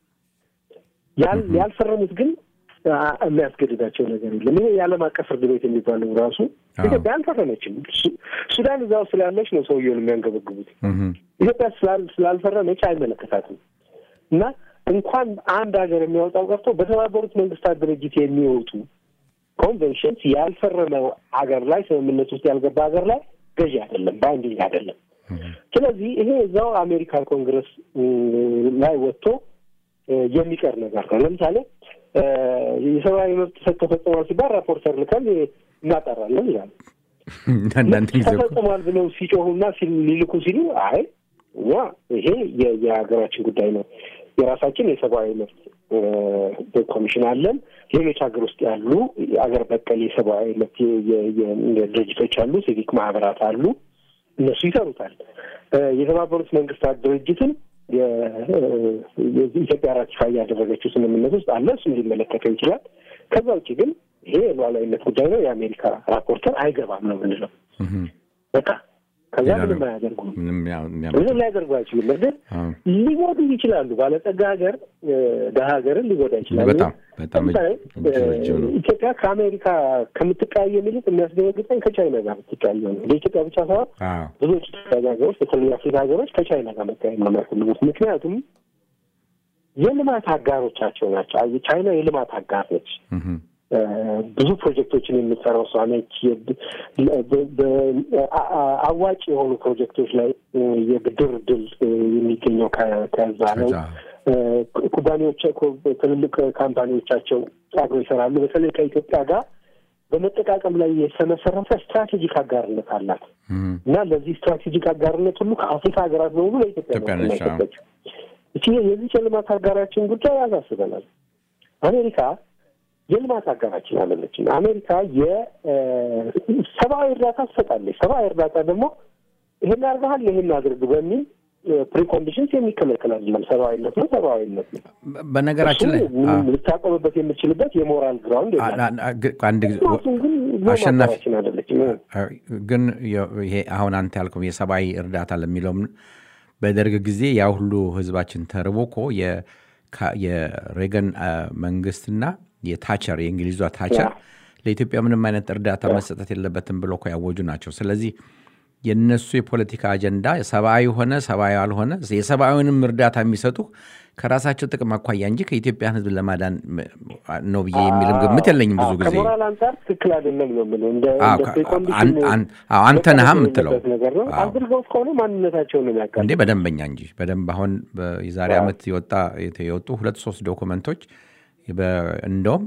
ያልፈረሙት ግን የሚያስገድዳቸው ነገር የለም። ይሄ የዓለም አቀፍ ፍርድ ቤት የሚባለው ራሱ ኢትዮጵያ አልፈረመችም። ሱዳን እዛው ስላለች ነው ሰውየውን የሚያንገበግቡት። ኢትዮጵያ ስላልፈረመች አይመለከታትም እና እንኳን አንድ ሀገር የሚያወጣው ቀርቶ በተባበሩት መንግስታት ድርጅት የሚወጡ ኮንቬንሽንስ ያልፈረመው ሀገር ላይ ስምምነት ውስጥ ያልገባ ሀገር ላይ ገዢ አይደለም፣ ባይንዲንግ አይደለም። ስለዚህ ይሄ እዛው አሜሪካ ኮንግረስ ላይ ወጥቶ የሚቀር ነገር ነው። ለምሳሌ የሰብአዊ መብት ጥሰት ተፈጽሟል ሲባል ራፖርተር ልከን እናጠራለን ይላሉ። ተፈጽሟል ብለው ሲጮሁና ሊልኩ ሲሉ አይ እኛ ይሄ የሀገራችን ጉዳይ ነው የራሳችን የሰብአዊ መብት ኮሚሽን አለን። ሌሎች ሀገር ውስጥ ያሉ አገር በቀል የሰብአዊ መብት ድርጅቶች አሉ፣ ሲቪክ ማህበራት አሉ። እነሱ ይሰሩታል። የተባበሩት መንግስታት ድርጅትን ኢትዮጵያ ራቲፋይ ያደረገችው ስምምነት ውስጥ አለ። እሱም ሊመለከተው ይችላል። ከዛ ውጭ ግን ይሄ የሉዓላዊነት ጉዳይ ነው። የአሜሪካ ራፖርተር አይገባም ነው የምንለው። በቃ ከዛ ምንም አያደርጉም። ምንም ሊያደርጉ አይችሉም። እርግጥ ሊጎዱ ይችላሉ። ባለጸጋ ሀገር ደሀ ሀገርን ሊጎዳ ይችላሉ። በጣም በጣም ኢትዮጵያ ከአሜሪካ ከምትቀያየም ይልቅ የሚያስደነግጠኝ ከቻይና ጋር ብትቀያየም ነው። ለኢትዮጵያ ብቻ ሳይሆን ብዙዎች ሀገሮች በተለይ አፍሪካ ሀገሮች ከቻይና ጋር መቀያየም ነው የሚያስፈልጉት። ምክንያቱም የልማት አጋሮቻቸው ናቸው። ቻይና የልማት አጋር ነች። ብዙ ፕሮጀክቶችን የምትሰራው እሷ ነች። አዋጭ የሆኑ ፕሮጀክቶች ላይ የብድር እድል የሚገኘው ከዛ ነው። ኩባንያዎች ትልልቅ ካምፓኒዎቻቸው አብረው ይሰራሉ። በተለይ ከኢትዮጵያ ጋር በመጠቃቀም ላይ የተመሰረተ ስትራቴጂክ አጋርነት አላት እና ለዚህ ስትራቴጂክ አጋርነት ሁሉ ከአፍሪካ ሀገራት በሙሉ ለኢትዮጵያ ነው እቺ የዚህ የልማት አጋራችን ጉዳይ ያሳስበናል። አሜሪካ የልማት አጋራችን አለለችን። አሜሪካ የሰብአዊ እርዳታ ትሰጣለች። ሰብአዊ እርዳታ ደግሞ ይሄን አድርገሃል ይሄን አድርግ በሚል ፕሪኮንዲሽንስ የሚከለከል አይደለም። ሰብአዊነት ነው፣ ሰብአዊነት ነው። በነገራችን ላይ ልታቆምበት የምችልበት የሞራል ግራውንድ አንድ ጊዜ አሸናፊ አደለችም። ግን ይሄ አሁን አንተ ያልከው የሰብአዊ እርዳታ ለሚለውም በደርግ ጊዜ ያ ሁሉ ህዝባችን ተርቦ እኮ የሬገን መንግስትና የታቸር የእንግሊዟ ታቸር ለኢትዮጵያ ምንም አይነት እርዳታ መሰጠት የለበትም ብሎ እኮ ያወጁ ናቸው። ስለዚህ የነሱ የፖለቲካ አጀንዳ ሰብአዊ ሆነ ሰብአዊ አልሆነ የሰብአዊንም እርዳታ የሚሰጡ ከራሳቸው ጥቅም አኳያ እንጂ ከኢትዮጵያን ህዝብ ለማዳን ነው ብዬ የሚልም ግምት የለኝም። ብዙ ጊዜ ከሞራል አንጻር ትክክል አይደለም ነው የምለው። እንደ አንተ ነህ የምትለው አድርገው ከሆነ ማንነታቸውን ነው የሚያውቃል እንዴ? በደንበኛ እንጂ በደንብ አሁን የዛሬ ዓመት የወጣ የወጡ ሁለት ሶስት ዶኩመንቶች እንደውም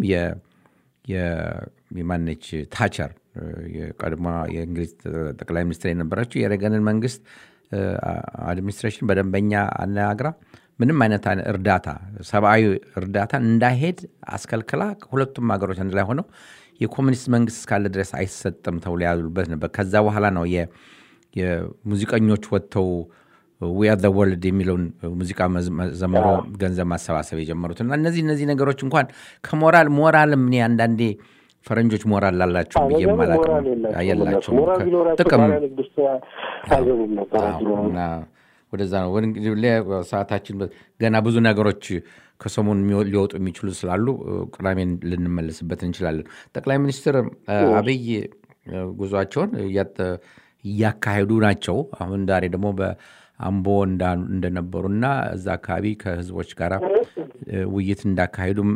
የማነች ታቸር የቀድሞ የእንግሊዝ ጠቅላይ ሚኒስትር የነበረችው የሬገንን መንግስት አድሚኒስትሬሽን በደንበኛ አነጋግራ ምንም አይነት እርዳታ ሰብአዊ እርዳታ እንዳይሄድ አስከልክላ ሁለቱም ሀገሮች አንድ ላይ ሆነው የኮሚኒስት መንግስት እስካለ ድረስ አይሰጥም ተብሎ ያሉበት ነበር። ከዛ በኋላ ነው የሙዚቀኞች ወጥተው ዊ አር ዘ ወርልድ የሚለውን ሙዚቃ ዘምሮ ገንዘብ ማሰባሰብ የጀመሩት እና እነዚህ እነዚህ ነገሮች እንኳን ከሞራል ሞራልም እኔ አንዳንዴ ፈረንጆች ሞራል ላላቸው ብዬ የማላውቅም የላቸውም። ጥቅም ወደዛ ነው። ሰዓታችን ገና ብዙ ነገሮች ከሰሞኑ ሊወጡ የሚችሉ ስላሉ ቅዳሜን ልንመለስበት እንችላለን። ጠቅላይ ሚኒስትር አብይ ጉዟቸውን እያካሄዱ ናቸው። አሁን ዛሬ ደግሞ በአምቦ እንደነበሩና እዛ አካባቢ ከህዝቦች ጋር ውይይት እንዳካሄዱም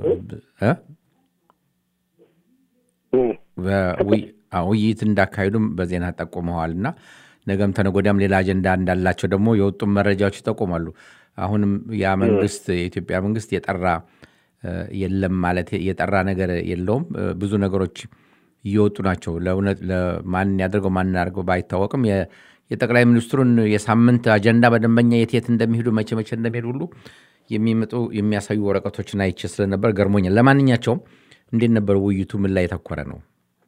ውይይት እንዳካሄዱም በዜና ጠቁመዋል እና ነገም ተነጎዳም ሌላ አጀንዳ እንዳላቸው ደግሞ የወጡም መረጃዎች ይጠቁማሉ። አሁንም ያ መንግስት የኢትዮጵያ መንግስት የጠራ የለም ማለት የጠራ ነገር የለውም። ብዙ ነገሮች እየወጡ ናቸው። ለእውነት ማን ያደርገው ማን ያደርገው ባይታወቅም የጠቅላይ ሚኒስትሩን የሳምንት አጀንዳ በደንበኛ የት የት እንደሚሄዱ መቼ መቼ እንደሚሄዱ ሁሉ የሚመጡ የሚያሳዩ ወረቀቶችን አይቼ ስለነበር ገርሞኛል። ለማንኛቸውም እንዴት ነበር ውይይቱ? ምን ላይ የተኮረ ነው?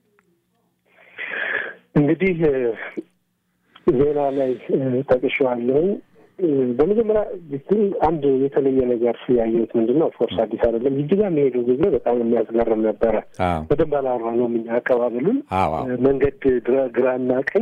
እንግዲህ ዜና ላይ ጠቅሼዋለሁ። በመጀመሪያ አንድ የተለየ ነገር ያየሁት ምንድን ነው፣ ኦፍኮርስ አዲስ አይደለም። ጅጅጋ የሚሄዱ ጊዜ በጣም የሚያስገርም ነበረ። በደንብ አላወራነውም እኛ አቀባበሉን መንገድ ግራና ቀኝ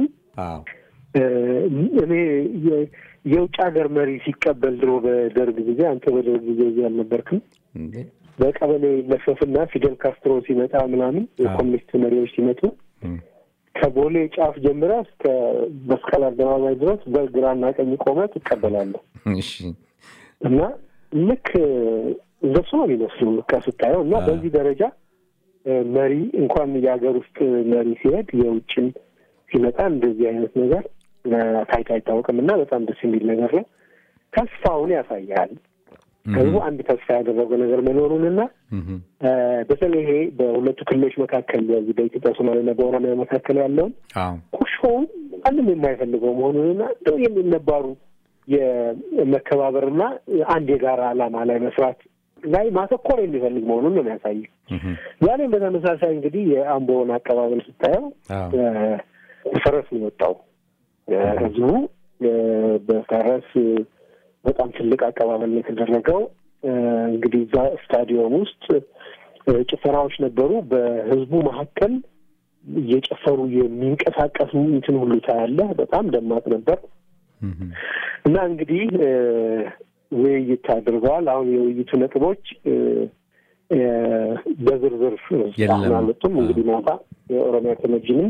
እኔ የውጭ ሀገር መሪ ሲቀበል ድሮ በደርግ ጊዜ አንተ በደርግ ጊዜ እዚህ አልነበርክም? በቀበሌ ይለፈፍና ፊደል ካስትሮ ሲመጣ ምናምን የኮሚኒስት መሪዎች ሲመጡ ከቦሌ ጫፍ ጀምረ እስከ መስቀል አደባባይ ድረስ በግራና ቀኝ ቆመ ትቀበላለህ። እና ልክ እንደሱ ነው የሚመስሉ ከስታየው እና በዚህ ደረጃ መሪ እንኳን የሀገር ውስጥ መሪ ሲሄድ የውጭም ሲመጣ እንደዚህ አይነት ነገር ታይቶ አይታወቅም እና በጣም ደስ የሚል ነገር ነው። ተስፋውን ያሳያል። ህዝቡ አንድ ተስፋ ያደረገው ነገር መኖሩንና በተለይ ይሄ በሁለቱ ክልሎች መካከል በዚህ በኢትዮጵያ ሶማሌና በኦሮሚያ መካከል ያለውን ቁርሾውን ማንም የማይፈልገው መሆኑንና እንደው የሚነባሩ የመከባበርና አንድ የጋራ ዓላማ ላይ መስራት ላይ ማተኮር የሚፈልግ መሆኑን ነው የሚያሳየው። ዛሬም በተመሳሳይ እንግዲህ የአምቦውን አቀባበል ስታየው ፈረስ ነው የወጣው ህዝቡ በፈረስ በጣም ትልቅ አቀባበል ነው የተደረገው። እንግዲህ እዛ ስታዲየም ውስጥ ጭፈራዎች ነበሩ። በህዝቡ መካከል እየጨፈሩ የሚንቀሳቀስ እንትን ሁሉ ታያለህ። በጣም ደማቅ ነበር እና እንግዲህ ውይይት አድርገዋል። አሁን የውይይቱ ነጥቦች በዝርዝር አሁን አልወጡም። እንግዲህ ማታ የኦሮሚያ ቴሌቪዥንም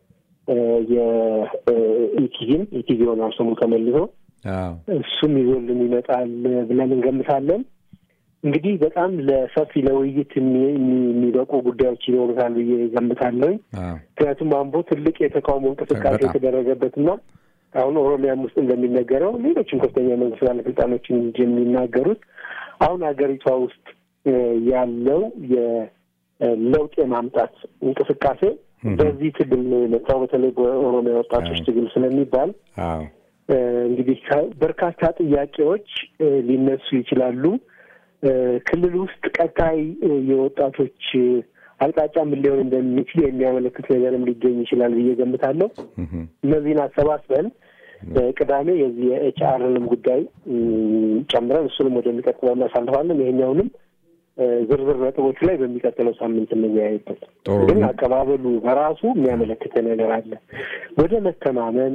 የኢቲቪም ኢቲቪ ሆኗል ስሙ ተመልሶ እሱም ይዞልን ይመጣል ብለን እንገምታለን። እንግዲህ በጣም ለሰፊ ለውይይት የሚበቁ ጉዳዮች ይኖሩታል ብዬ ገምታለሁ። ምክንያቱም አምቦ ትልቅ የተቃውሞ እንቅስቃሴ የተደረገበትና አሁን ኦሮሚያም ውስጥ እንደሚነገረው ሌሎችም ከፍተኛ መንግስት ባለስልጣኖችን የሚናገሩት አሁን ሀገሪቷ ውስጥ ያለው የለውጥ የማምጣት እንቅስቃሴ በዚህ ትግል ነው የመጣው። በተለይ በኦሮሚያ ወጣቶች ትግል ስለሚባል እንግዲህ በርካታ ጥያቄዎች ሊነሱ ይችላሉ። ክልል ውስጥ ቀጣይ የወጣቶች አቅጣጫ ምን ሊሆን እንደሚችል የሚያመለክት ነገርም ሊገኝ ይችላል ብዬ ገምታለሁ። እነዚህን አሰባስበን ቅዳሜ የዚህ የኤች አርንም ጉዳይ ጨምረን እሱንም ወደሚቀጥለው እናሳልፋለን። ይሄኛውንም ዝርዝር ነጥቦቹ ላይ በሚቀጥለው ሳምንት እንወያይበት። ግን አቀባበሉ በራሱ የሚያመለክተ ነገር አለ ወደ መተማመን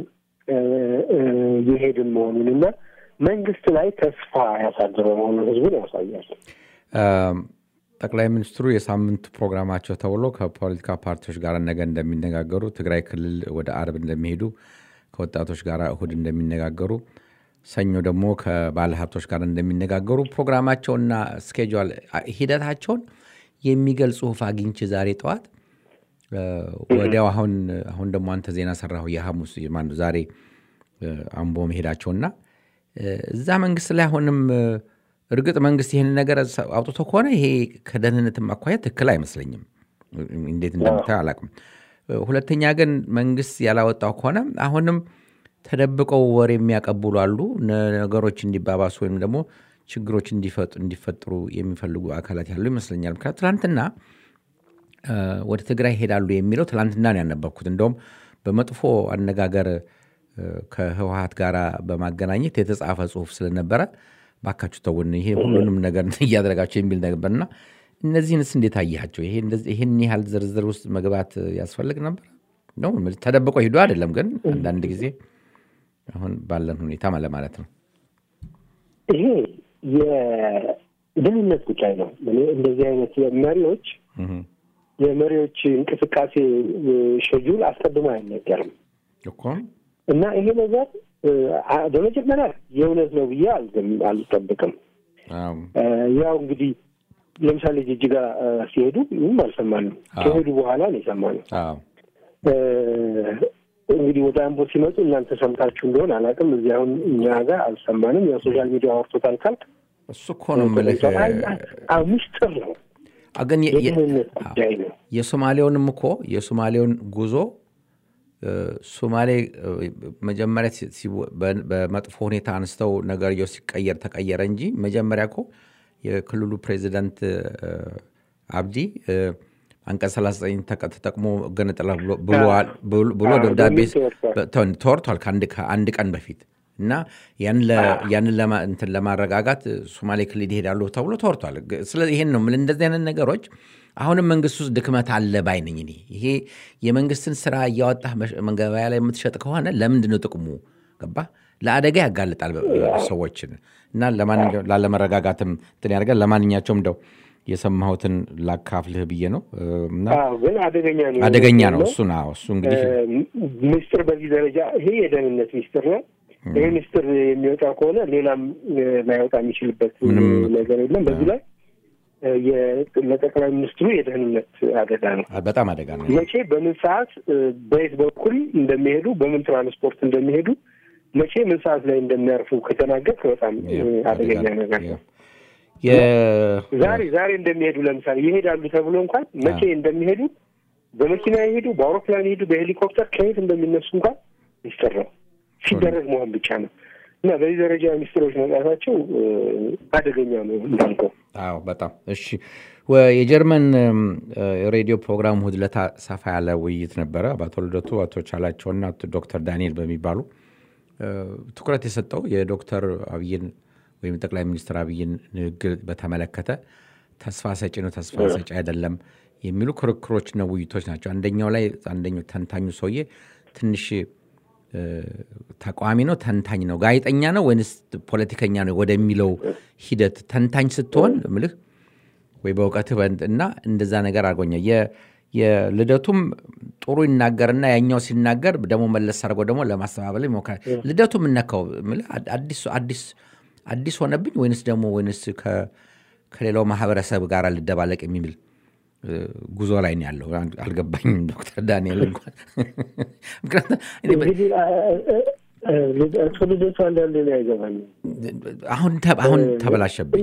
የሄድን መሆኑን እና መንግስት ላይ ተስፋ ያሳደረ መሆኑን ህዝቡን ያሳያል። ጠቅላይ ሚኒስትሩ የሳምንት ፕሮግራማቸው ተብሎ ከፖለቲካ ፓርቲዎች ጋር ነገ እንደሚነጋገሩ፣ ትግራይ ክልል ወደ አርብ እንደሚሄዱ፣ ከወጣቶች ጋር እሁድ እንደሚነጋገሩ፣ ሰኞ ደግሞ ከባለሀብቶች ጋር እንደሚነጋገሩ ፕሮግራማቸውና ስኬጁል ሂደታቸውን የሚገልጽ ጽሁፍ አግኝቼ ዛሬ ጠዋት ወዲያው አሁን አሁን ደግሞ አንተ ዜና ሰራሁ የሐሙስ ማነው ዛሬ አምቦ መሄዳቸውና እዛ መንግስት ላይ አሁንም እርግጥ መንግስት ይህን ነገር አውጥቶ ከሆነ ይሄ ከደህንነትም አኳያ ትክክል አይመስለኝም። እንዴት እንደምታየው አላውቅም። ሁለተኛ ግን መንግስት ያላወጣው ከሆነ አሁንም ተደብቀው ወሬ የሚያቀብሉ አሉ። ነገሮች እንዲባባሱ ወይም ደግሞ ችግሮች እንዲፈጥሩ የሚፈልጉ አካላት ያሉ ይመስለኛል። ምክንያቱ ትናንትና ወደ ትግራይ ይሄዳሉ የሚለው ትናንትና ነው ያነበብኩት። እንደውም በመጥፎ አነጋገር ከህወሀት ጋር በማገናኘት የተጻፈ ጽሁፍ ስለነበረ ባካችሁ ተውን፣ ይሄ ሁሉንም ነገር እያደረጋቸው የሚል ነበርና እነዚህንስ እንዴት አያቸው? ይህን ያህል ዝርዝር ውስጥ መግባት ያስፈልግ ነበር? ተደብቆ ሂዶ አይደለም፣ ግን አንዳንድ ጊዜ አሁን ባለን ሁኔታ ለማለት ነው። ይሄ የደህንነት ጉዳይ ነው። እንደዚህ አይነት መሪዎች የመሪዎች እንቅስቃሴ ሸጁል አስቀድሞ አይነገርም እኮ እና ይሄ ነገር በመጀመሪያ የእውነት ነው ብዬ አልጠብቅም። ያው እንግዲህ ለምሳሌ ጅጅጋ ሲሄዱ ምንም አልሰማንም። ከሄዱ በኋላ ነው የሰማነው። እንግዲህ ወደ አምቦ ሲመጡ እናንተ ሰምታችሁ እንደሆን አላውቅም። እዚህ አሁን እኛ ጋር አልሰማንም። ያው ሶሻል ሚዲያ አውርቶታል ካልክ እሱ እኮ ነው የምልህ ምስጢር ነው ግን የደህንነት ጉዳይ ነው። የሶማሌውንም እኮ የሶማሌውን ጉዞ ሶማሌ መጀመሪያ በመጥፎ ሁኔታ አንስተው ነገርየው ሲቀየር ተቀየረ እንጂ መጀመሪያ እኮ የክልሉ ፕሬዚዳንት አብዲ አንቀጽ 39 ተጠቅሞ ገነጠላ ብሎ ደብዳቤ ተወርቷል ከአንድ ቀን በፊት እና ያንን እንትን ለማረጋጋት ሶማሌ ክልል ይሄዳሉ ተብሎ ተወርቷል። ስለዚህ ይሄን ነው እንደዚህ አይነት ነገሮች አሁንም መንግስት ውስጥ ድክመት አለ ባይ ነኝ እኔ። ይሄ የመንግስትን ስራ እያወጣህ ገበያ ላይ የምትሸጥ ከሆነ ለምንድን ነው ጥቅሙ? ገባ ለአደጋ ያጋልጣል ሰዎችን እና ላለመረጋጋትም እንትን ያደርጋል። ለማንኛቸውም እንደው የሰማሁትን ላካፍልህ ብዬ ነው። ግን አደገኛ ነው አደገኛ ነው እሱ እሱ እንግዲህ ሚስጥር በዚህ ደረጃ ይሄ የደህንነት ሚስጥር ነው። ይህ ሚስጥር የሚወጣ ከሆነ ሌላም ላይወጣ የሚችልበት ነገር የለም። በዚህ ላይ ለጠቅላይ ሚኒስትሩ የደህንነት አደጋ ነው፣ በጣም አደጋ ነው። መቼ በምን ሰዓት በየት በኩል እንደሚሄዱ በምን ትራንስፖርት እንደሚሄዱ መቼ ምን ሰዓት ላይ እንደሚያርፉ ከተናገርክ በጣም አደገኛ ነገር ነው። ዛሬ ዛሬ እንደሚሄዱ ለምሳሌ ይሄዳሉ ተብሎ እንኳን መቼ እንደሚሄዱ በመኪና ይሄዱ፣ በአውሮፕላን ይሄዱ፣ በሄሊኮፕተር ከየት እንደሚነሱ እንኳን ሚስጥር ነው። ሲደረግ መሆን ብቻ ነው እና በዚህ ደረጃ ሚኒስትሮች መውጣታቸው አደገኛ ነው እንዳልከው። አዎ በጣም እሺ። የጀርመን ሬዲዮ ፕሮግራም እሑድ ዕለት ሰፋ ያለ ውይይት ነበረ በአቶ ልደቱ አቶ ቻላቸውና ዶክተር ዳንኤል በሚባሉ ትኩረት የሰጠው የዶክተር አብይን ወይም ጠቅላይ ሚኒስትር አብይን ንግግር በተመለከተ ተስፋ ሰጪ ነው፣ ተስፋ ሰጪ አይደለም የሚሉ ክርክሮችና ውይይቶች ናቸው። አንደኛው ላይ አንደኛው ተንታኙ ሰውዬ ትንሽ እ፣ ተቃዋሚ ነው ተንታኝ ነው ጋዜጠኛ ነው ወይንስ ፖለቲከኛ ነው ወደሚለው ሂደት ተንታኝ ስትሆን ምልህ ወይ በእውቀትህ በእንት- እና እንደዛ ነገር አድርጎኛል። የ- የልደቱም ጥሩ ይናገርና ያኛው ሲናገር ደግሞ መለስ አድርጎ ደግሞ ለማስተባበል ይሞክራል። ልደቱ የምነካው ምልህ አድ- አዲስ አዲስ አዲስ ሆነብኝ ወይንስ ደግሞ ወይንስ ከ- ከሌላው ማህበረሰብ ጋር ልደባለቅ የሚል እ፣ ጉዞ ላይ ነው ያለው። አል- አልገባኝም ዶክተር ዳንኤል እንኳን ምክንያቱም እኔ በ- እንግዲህ እሱ ልደቱ አንዳንድ ነው አይገባኝም። አሁን ተ- አሁን ተበላሸብኝ።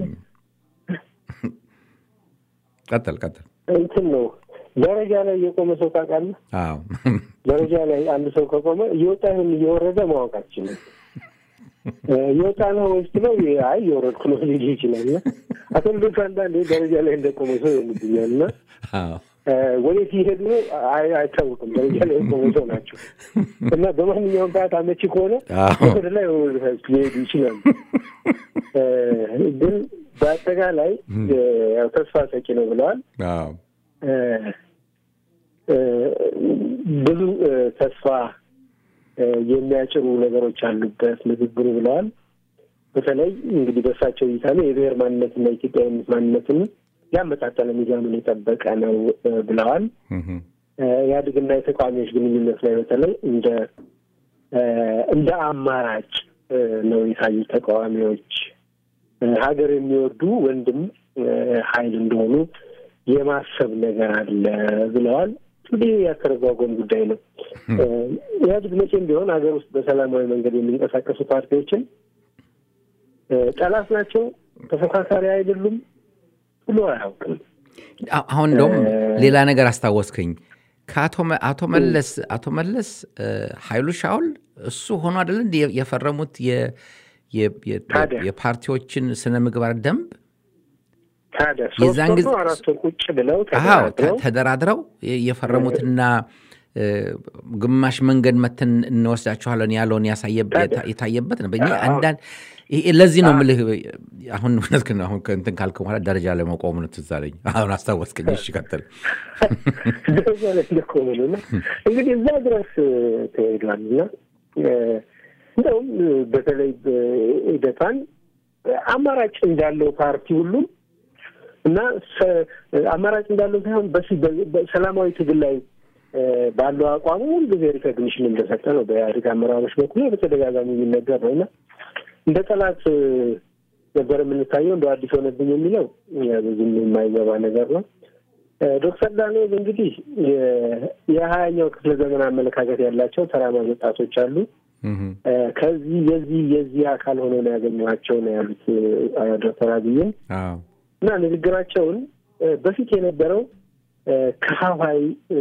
ቀጥል ቀጥል። እንትን ነው ደረጃ ላይ የቆመ ሰው ታውቃለህ? አዎ ደረጃ ላይ አንድ ሰው ከቆመ እየወጣ ይሁን እየወረደ ማወቅ አትችልም። እ፣ እየወጣ ነው ወይስ ነው? አይ እየወረድኩ ነው ሊል ይችላል። እና አቶ ልደቱ አንዳንዴ ደረጃ ላይ እንደቆመ ሰው ይሆንብኛል እና አዎ እ፣ ወዴት ይሄዱ ነው አይ- አይታወቅም። ደረጃ ላይ የቆመ ሰው ናቸው እና በማንኛውም ሰዓት አመቺ ከሆነ አዎ። ወደ ላይ ወደ ታች ሊሄዱ ይችላሉ። እ፣ ግን በአጠቃላይ እ፣ ያው ተስፋ ሰጪ ነው ብለዋል። አዎ እ፣ እ፣ ብዙ እ፣ ተስፋ እ፣ የሚያጭሩ ነገሮች አሉበት ንግግሩ ብለዋል። በተለይ እንግዲህ በእሳቸው እይታ ነው የብሔር ማንነትና የኢትዮጵያዊነት ማንነትን ያመጣጠነ ሚዛኑን የጠበቀ ነው እ፣ ብለዋል። እህም፣ እ፣ ኢህአዴግና የተቃዋሚዎች ግንኙነት ላይ በተለይ እንደ እ፣ እንደ አማራጭ እ፣ ነው የታዩት ተቃዋሚዎች እ፣ ሀገር የሚወዱ ወንድም እ፣ ኃይል እንደሆኑ የማሰብ ነገር አለ ብለዋል። እንግዲህ ያተረጓጎም ጉዳይ ነው። እ፣ ኢህአዴግ መቼም ቢሆን ሀገር ውስጥ በሰላማዊ መንገድ የሚንቀሳቀሱ ፓርቲዎችን እ፣ ጠላት ናቸው፣ ተፎካካሪ አይደሉም ብሎ አያውቅም። አ- አሁን እንደውም ሌላ ነገር አስታወስከኝ። ከአቶ መ- አቶ መለስ አቶ መለስ እ፣ ኃይሉ ሻውል እሱ ሆኖ አይደለ እንደ የፈረሙት የ- የ- የ- ታዲያ። የፓርቲዎችን ስነ ምግባር ደንብ ታዲያ የዛን ሶስት ጊዜ- ወር ነው አራት ወር ቁጭ ብለው አዎ ተ- ተደራድረው ተደራድረው የ- የፈረሙትና እ፣ ግማሽ መንገድ መተን እንወስዳችኋለን ያለውን ያሳየበት ታዲያ። የታየበት ነው። በእኛ አዎ። አንዳንድ ይሄ- ለዚህ ነው ምልህ አሁን እውነት ግን አሁን ከእንትን ካልክ በኋላ ደረጃ ላይ መቆሙ ነው ትዝ አለኝ። አሁን አስታወስከኝ። እሺ ቀጥል። ደረጃ ላይ እንደቆመ ነው እና እንግዲህ እዛ ድረስ ተሄዷል እና እ፣ እንደውም እ፣ በተለይ በኢዴፓን አማራጭ እንዳለው ፓርቲ ሁሉም እና ሰ- አማራጭ እንዳለው ሳይሆን በሲ- በ- በሰላማዊ ትግል ላይ እ፣ ባለው አቋሙ ሁልጊዜ ሪኮግኒሽን እንደሰጠ ነው በኢህአዴግ አመራሮች በኩል በተደጋጋሚ የሚነገር ነው እና እንደ ጠላት እ፣ ነበር የምንታየው እንደ አዲስ ሆነብኝ የሚለው እ፣ ብዙም የማይገባ ነገር ነው። እ፣ ዶክተር ዳንኤል እንግዲህ የ- የሀያኛው ክፍለ ዘመን አመለካከት ያላቸው ተራማጅ ወጣቶች አሉ። እህም፣ እ፣ ከዚህ የዚህ የዚህ አካል ሆነው ነው ያገኘኋቸው ነው ያሉት እ፣ ዶክተር አብይን አዎ እና ንግግራቸውን እ፣ በፊት የነበረው እ፣ ከፋፋይ እ፣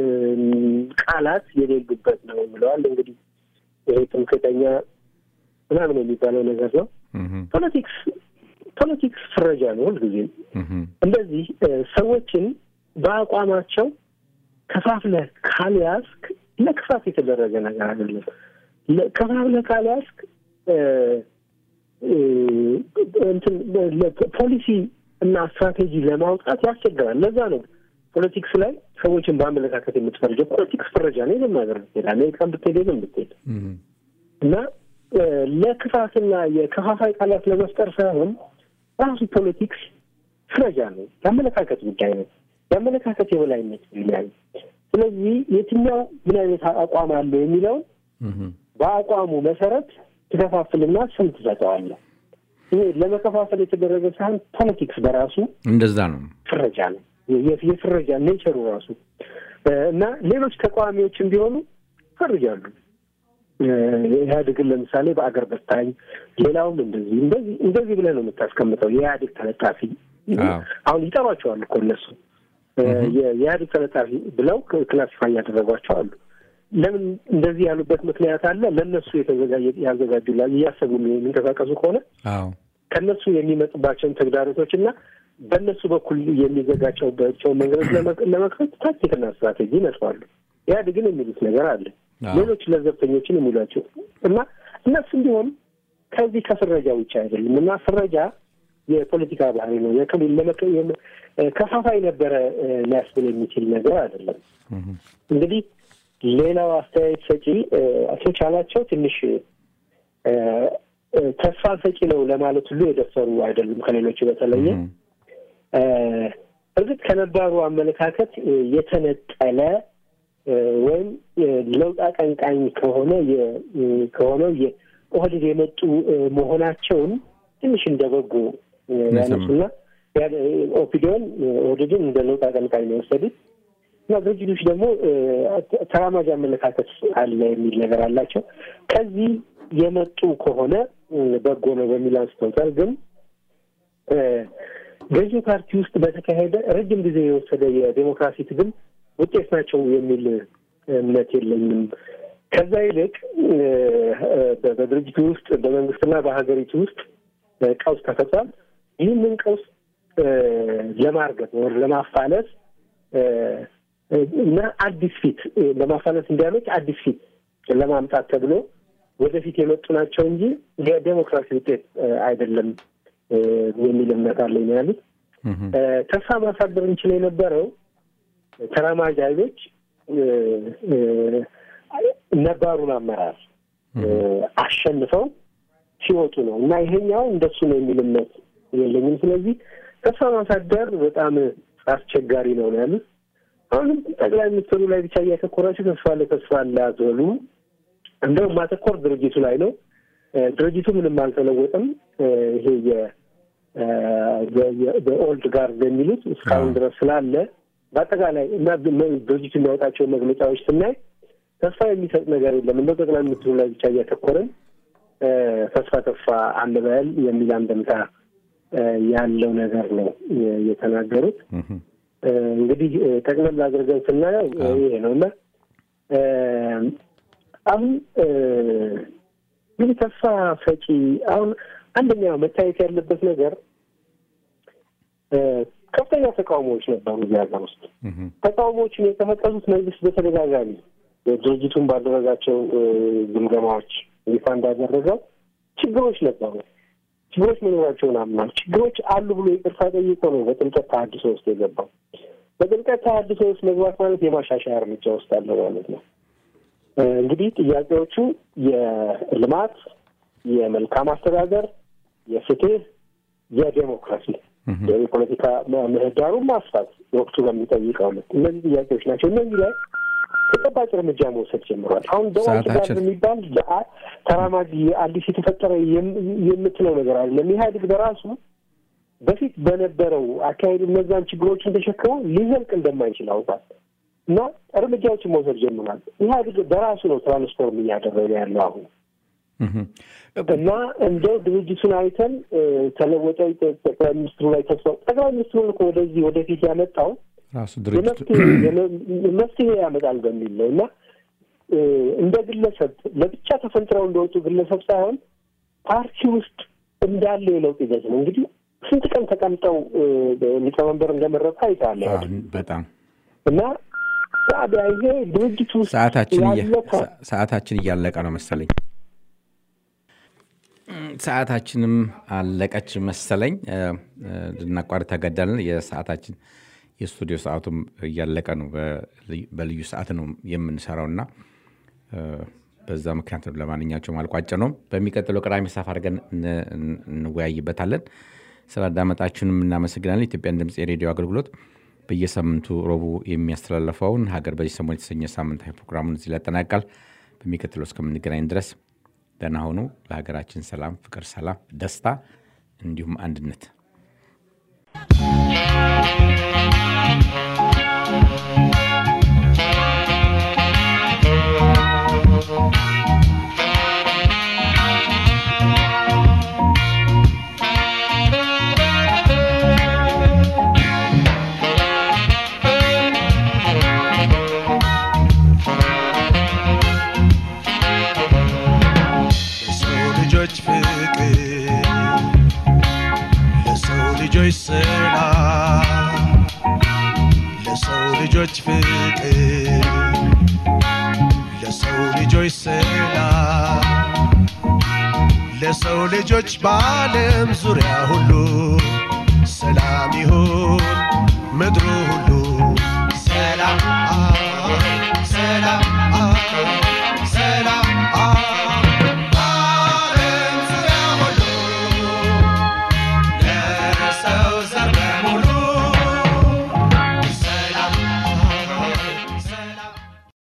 ቃላት የሌሉበት ነው ብለዋል። እንግዲህ ይሄ ትምክህተኛ ምናምን የሚባለው ነገር ነው። እህም፣ ፖለቲክስ ፖለቲክስ ፍረጃ ነው ሁልጊዜም እህም፣ እንደዚህ እ፣ ሰዎችን በአቋማቸው ከፋፍለህ ካልያዝክ ለክፋት የተደረገ ነገር አይደለም። ለ- ከፋፍለህ ካልያዝክ እ፣ እ፣ እንትን ለ- ፖሊሲ እና ስትራቴጂ ለማውጣት ያስቸግራል። ለዛ ነው ፖለቲክስ ላይ ሰዎችን በአመለካከት የምትፈርጀው። ፖለቲክስ ፍረጃ ነው። የትም ሀገር ብትሄድ፣ አሜሪካን ብትሄድ፣ የትም ብትሄድ እህም፣ እና እ፣ ለክፋትና የከፋፋይ ቃላት ለመፍጠር ሳይሆን ራሱ ፖለቲክስ ፍረጃ ነው። የአመለካከት ጉዳይ ነው። የአመለካከት የበላይነት ይላል። ስለዚህ የትኛው ምን አይነት አቋም አለው የሚለውን እህም፣ በአቋሙ መሰረት ትከፋፍልና ስም ትሰጠዋለህ። ይሄ ለመከፋፈል የተደረገ ሳይሆን ፖለቲክስ በራሱ እንደዛ ነው። ፍረጃ ነው። የ- የፍረጃ ኔቸሩ ራሱ እ፣ እና ሌሎች ተቃዋሚዎችም ቢሆኑ ፈርጃሉ። እ፣ ኢህአዴግን ለምሳሌ በአገር በታኝ፣ ሌላውም እንደዚህ እንደዚህ እንደዚህ ብለህ ነው የምታስቀምጠው። የኢህአዴግ ተለጣፊ አዎ። አሁን ይጠሯቸው አሉ እኮ እነሱ እ፣ የ- የኢህአዴግ ተለጣፊ ብለው ክላሲፋይ ያደረጓቸው አሉ። ለምን እንደዚህ ያሉበት ምክንያት አለ። ለእነሱ የተዘጋጀ ያዘጋጁላ እያሰቡ የሚንቀሳቀሱ ከሆነ አዎ ከነሱ የሚመጡባቸውን ተግዳሮቶች እና በእነሱ በኩል የሚዘጋቸውባቸውን መንገዶች ለመ- ለመክፈት ታክቲክና ስትራቴጂ ይነጥፋሉ። ኢህአዴግን የሚሉት ነገር አለ። አዎ። ሌሎች ለዘብተኞችን የሚሏቸው እና እነሱም ቢሆን ከዚህ ከፍረጃ ውጭ አይደለም እና ፍረጃ የፖለቲካ ባህሪ ነው። የክልል ለመቀ- የም- ከፋፋይ ነበረ እ፣ ሊያስብል የሚችል ነገር አይደለም። እንግዲህ ሌላው አስተያየት ሰጪ እ፣ አቶ ቻላቸው ትንሽ እ፣ እ፣ ተስፋ ሰጪ ነው ለማለት ሁሉ የደፈሩ አይደሉም ከሌሎቹ በተለየ እ፣ እርግጥ ከነባሩ አመለካከት እ፣ የተነጠለ እ፣ ወይም እ፣ ለውጥ አቀንቃኝ ከሆነ የ- እ፣ ከሆነው የኦህዴድ የመጡ እ፣ መሆናቸውን ትንሽ እንደ በጎ እ፣ ያነሱና ያ- እ፣ ኦፒዲዮን እ፣ ኦህዴድን እንደ ለውጥ አቀንቃኝ ነው የወሰዱት እና ድርጅቶች ደግሞ እ፣ ተራማጅ አመለካከት አለ የሚል ነገር አላቸው። ከዚህ የመጡ ከሆነ እ፣ በጎ ነው በሚል አንስተውታል። ግን እ፣ ገዢው ፓርቲ ውስጥ በተካሄደ ረጅም ጊዜ የወሰደ የዴሞክራሲ ትግል ውጤት ናቸው የሚል እምነት የለኝም። ከዛ ይልቅ እ፣ እ፣ በድርጅቱ ውስጥ በመንግስትና በሀገሪቱ ውስጥ እ፣ ቀውስ ተፈጥሯል። ይህንን ቀውስ እ፣ ለማርገብ ወር ለማፋለስ እ፣ እ፣ እና አዲስ ፊት እ፣ ለማፋለስ እንዲያመች አዲስ ፊት ለማምጣት ተብሎ ወደፊት የመጡ ናቸው እንጂ የዴሞክራሲ ውጤት እ፣ አይደለም እ፣ የሚል እምነት አለኝ ነው ያሉት። እ፣ ተስፋ ማሳደር እንችል የነበረው ተራማጅ ኃይሎች እ፣ እ፣ ነባሩን አመራር እ፣ አሸንፈው ሲወጡ ነው እና ይሄኛው እንደሱ ነው የሚል እምነት የለኝም። ስለዚህ ተስፋ ማሳደር በጣም አስቸጋሪ ነው ነው ያሉት። አሁንም ጠቅላይ ሚኒስትሩ ላይ ብቻ እያተኮራችሁ ተስፋ አለ ተስፋ አለ አትበሉ። እንደውም ማተኮር ድርጅቱ ላይ ነው። እ፣ ድርጅቱ ምንም አልተለወጠም። እ፣ ይሄ የ- እ፣ የ- የ- በኦልድ ጋርድ የሚሉት እስካሁን ድረስ ስላለ በአጠቃላይ እና ብ- ድርጅቱ የሚያወጣቸው መግለጫዎች ስናይ ተስፋ የሚሰጥ ነገር የለም። እንደው ጠቅላይ ሚኒስትሩ ላይ ብቻ እያተኮረን እ፣ ተስፋ ተስፋ አንበል የሚል አንድምታ እ፣ ያለው ነገር ነው እ፣ የተናገሩት። እ፣ እንግዲህ እ፣ ጠቅለል አድርገን ስናየው እ፣ ይሄ ነው እና እ፣ አሁን እ፣ እንግዲህ ተስፋ ሰጪ አሁን አንደኛው መታየት ያለበት ነገር እ፣ ከፍተኛ ተቃውሞዎች ነበሩ እዚህ ሀገር ውስጥ። ተቃውሞዎችን የቀሰቀሱት መንግስት በተደጋጋሚ ድርጅቱን ባደረጋቸው እ፣ ግምገማዎች ይፋ እንዳደረገው ችግሮች ነበሩ። ችግሮች መኖራቸውን አምኗል። ችግሮች አሉ ብሎ ይቅርታ ጠይቆ ነው በጥልቀት ተሀድሶ ውስጥ የገባው። በጥልቀት ተሀድሶ ውስጥ መግባት ማለት የማሻሻያ እርምጃ ውስጥ አለ ማለት ነው። እ፣ እንግዲህ ጥያቄዎቹ የልማት፣ የመልካም አስተዳደር፣ የፍትህ፣ የዴሞክራሲ የፖለቲካ ምህዳሩን ማስፋት ወቅቱ በሚጠይቀው ልክ እነዚህ ጥያቄዎች ናቸው። እነዚህ ላይ ተጨባጭ እርምጃ መውሰድ ጀምሯል። አሁን ደዋንት ጋር ሰዓታችን- የሚባል ለአ- ተራማጅ አዲስ የተፈጠረ የም- የምትለው ነገር አይደለም። ኢህአዴግ በራሱ በፊት በነበረው አካሄድ እነዛን ችግሮችን ተሸክሞ ሊዘልቅ እንደማይችል አውቋል እና እርምጃዎችን መውሰድ ጀምሯል። ኢህአዴግ በራሱ ነው ትራንስፎርም እያደረገ ያለው አሁን እና እንደው ድርጅቱን አይተን እ፣ ተለወጠ ጠቅላይ ሚኒስትሩ ላይ ተስፋ ጠቅላይ ሚኒስትሩን እኮ ወደዚህ ወደፊት ያመጣው ራሱ ድርጅቱ የመፍትሄ የመ- መፍትሄ ያመጣል በሚል ነው እና እ፣ እንደ ግለሰብ ለብቻ ተፈንጥረው እንደወጡ ግለሰብ ሳይሆን ፓርቲ ውስጥ እንዳለ የለውጥ ሂደት ነው። እንግዲህ ስንት ቀን ተቀምጠው እ፣ ሊቀመንበር እንደመረጡ አይተሃል አዎ፣ ኢህአዴግ። በጣም እና ታዲያ ይሄ ድርጅት ውስጥ ሰዓታችን እየ- ያለ ፓ- ሰ- ሰዓታችን እያለቀ ነው መሰለኝ። እም፣ ሰዓታችንም አለቀች መሰለኝ። እ፣ እ፣ ልናቋርጥ ተገደልን። የሰዓታችን የስቱዲዮ ሰዓቱም እያለቀ ነው። በልዩ- በልዩ ሰዓት ነው የምንሰራው እና እ፣ በዛ ምክንያት ነው። ለማንኛቸውም አልቋጭ ነው። በሚቀጥለው ቅዳሜ ሰፋ አድርገን እን- እን- እንወያይበታለን። ስላዳመጣችሁንም እናመሰግናለን። ኢትዮጵያን ድምፅ የሬዲዮ አገልግሎት በየሳምንቱ ረቡዕ የሚያስተላልፈውን ሀገር በዚህ ሰሞን የተሰኘ ሳምንታዊ ፕሮግራሙን እዚህ ላይ ያጠናቃል። በሚቀጥለው እስከምንገናኝ ድረስ ደህና ሆኑ። ለሀገራችን ሰላም፣ ፍቅር፣ ሰላም፣ ደስታ እንዲሁም አንድነት ለሰው ልጆች ፍቅር ለሰው ልጆች ሰላም ለሰው ልጆች ፍቅር ለሰው ልጆች ሰላም ለሰው ልጆች በዓለም ዙሪያ ሁሉ ሰላም ይሁን ምድሩ ሁሉ ሰላም ሰላም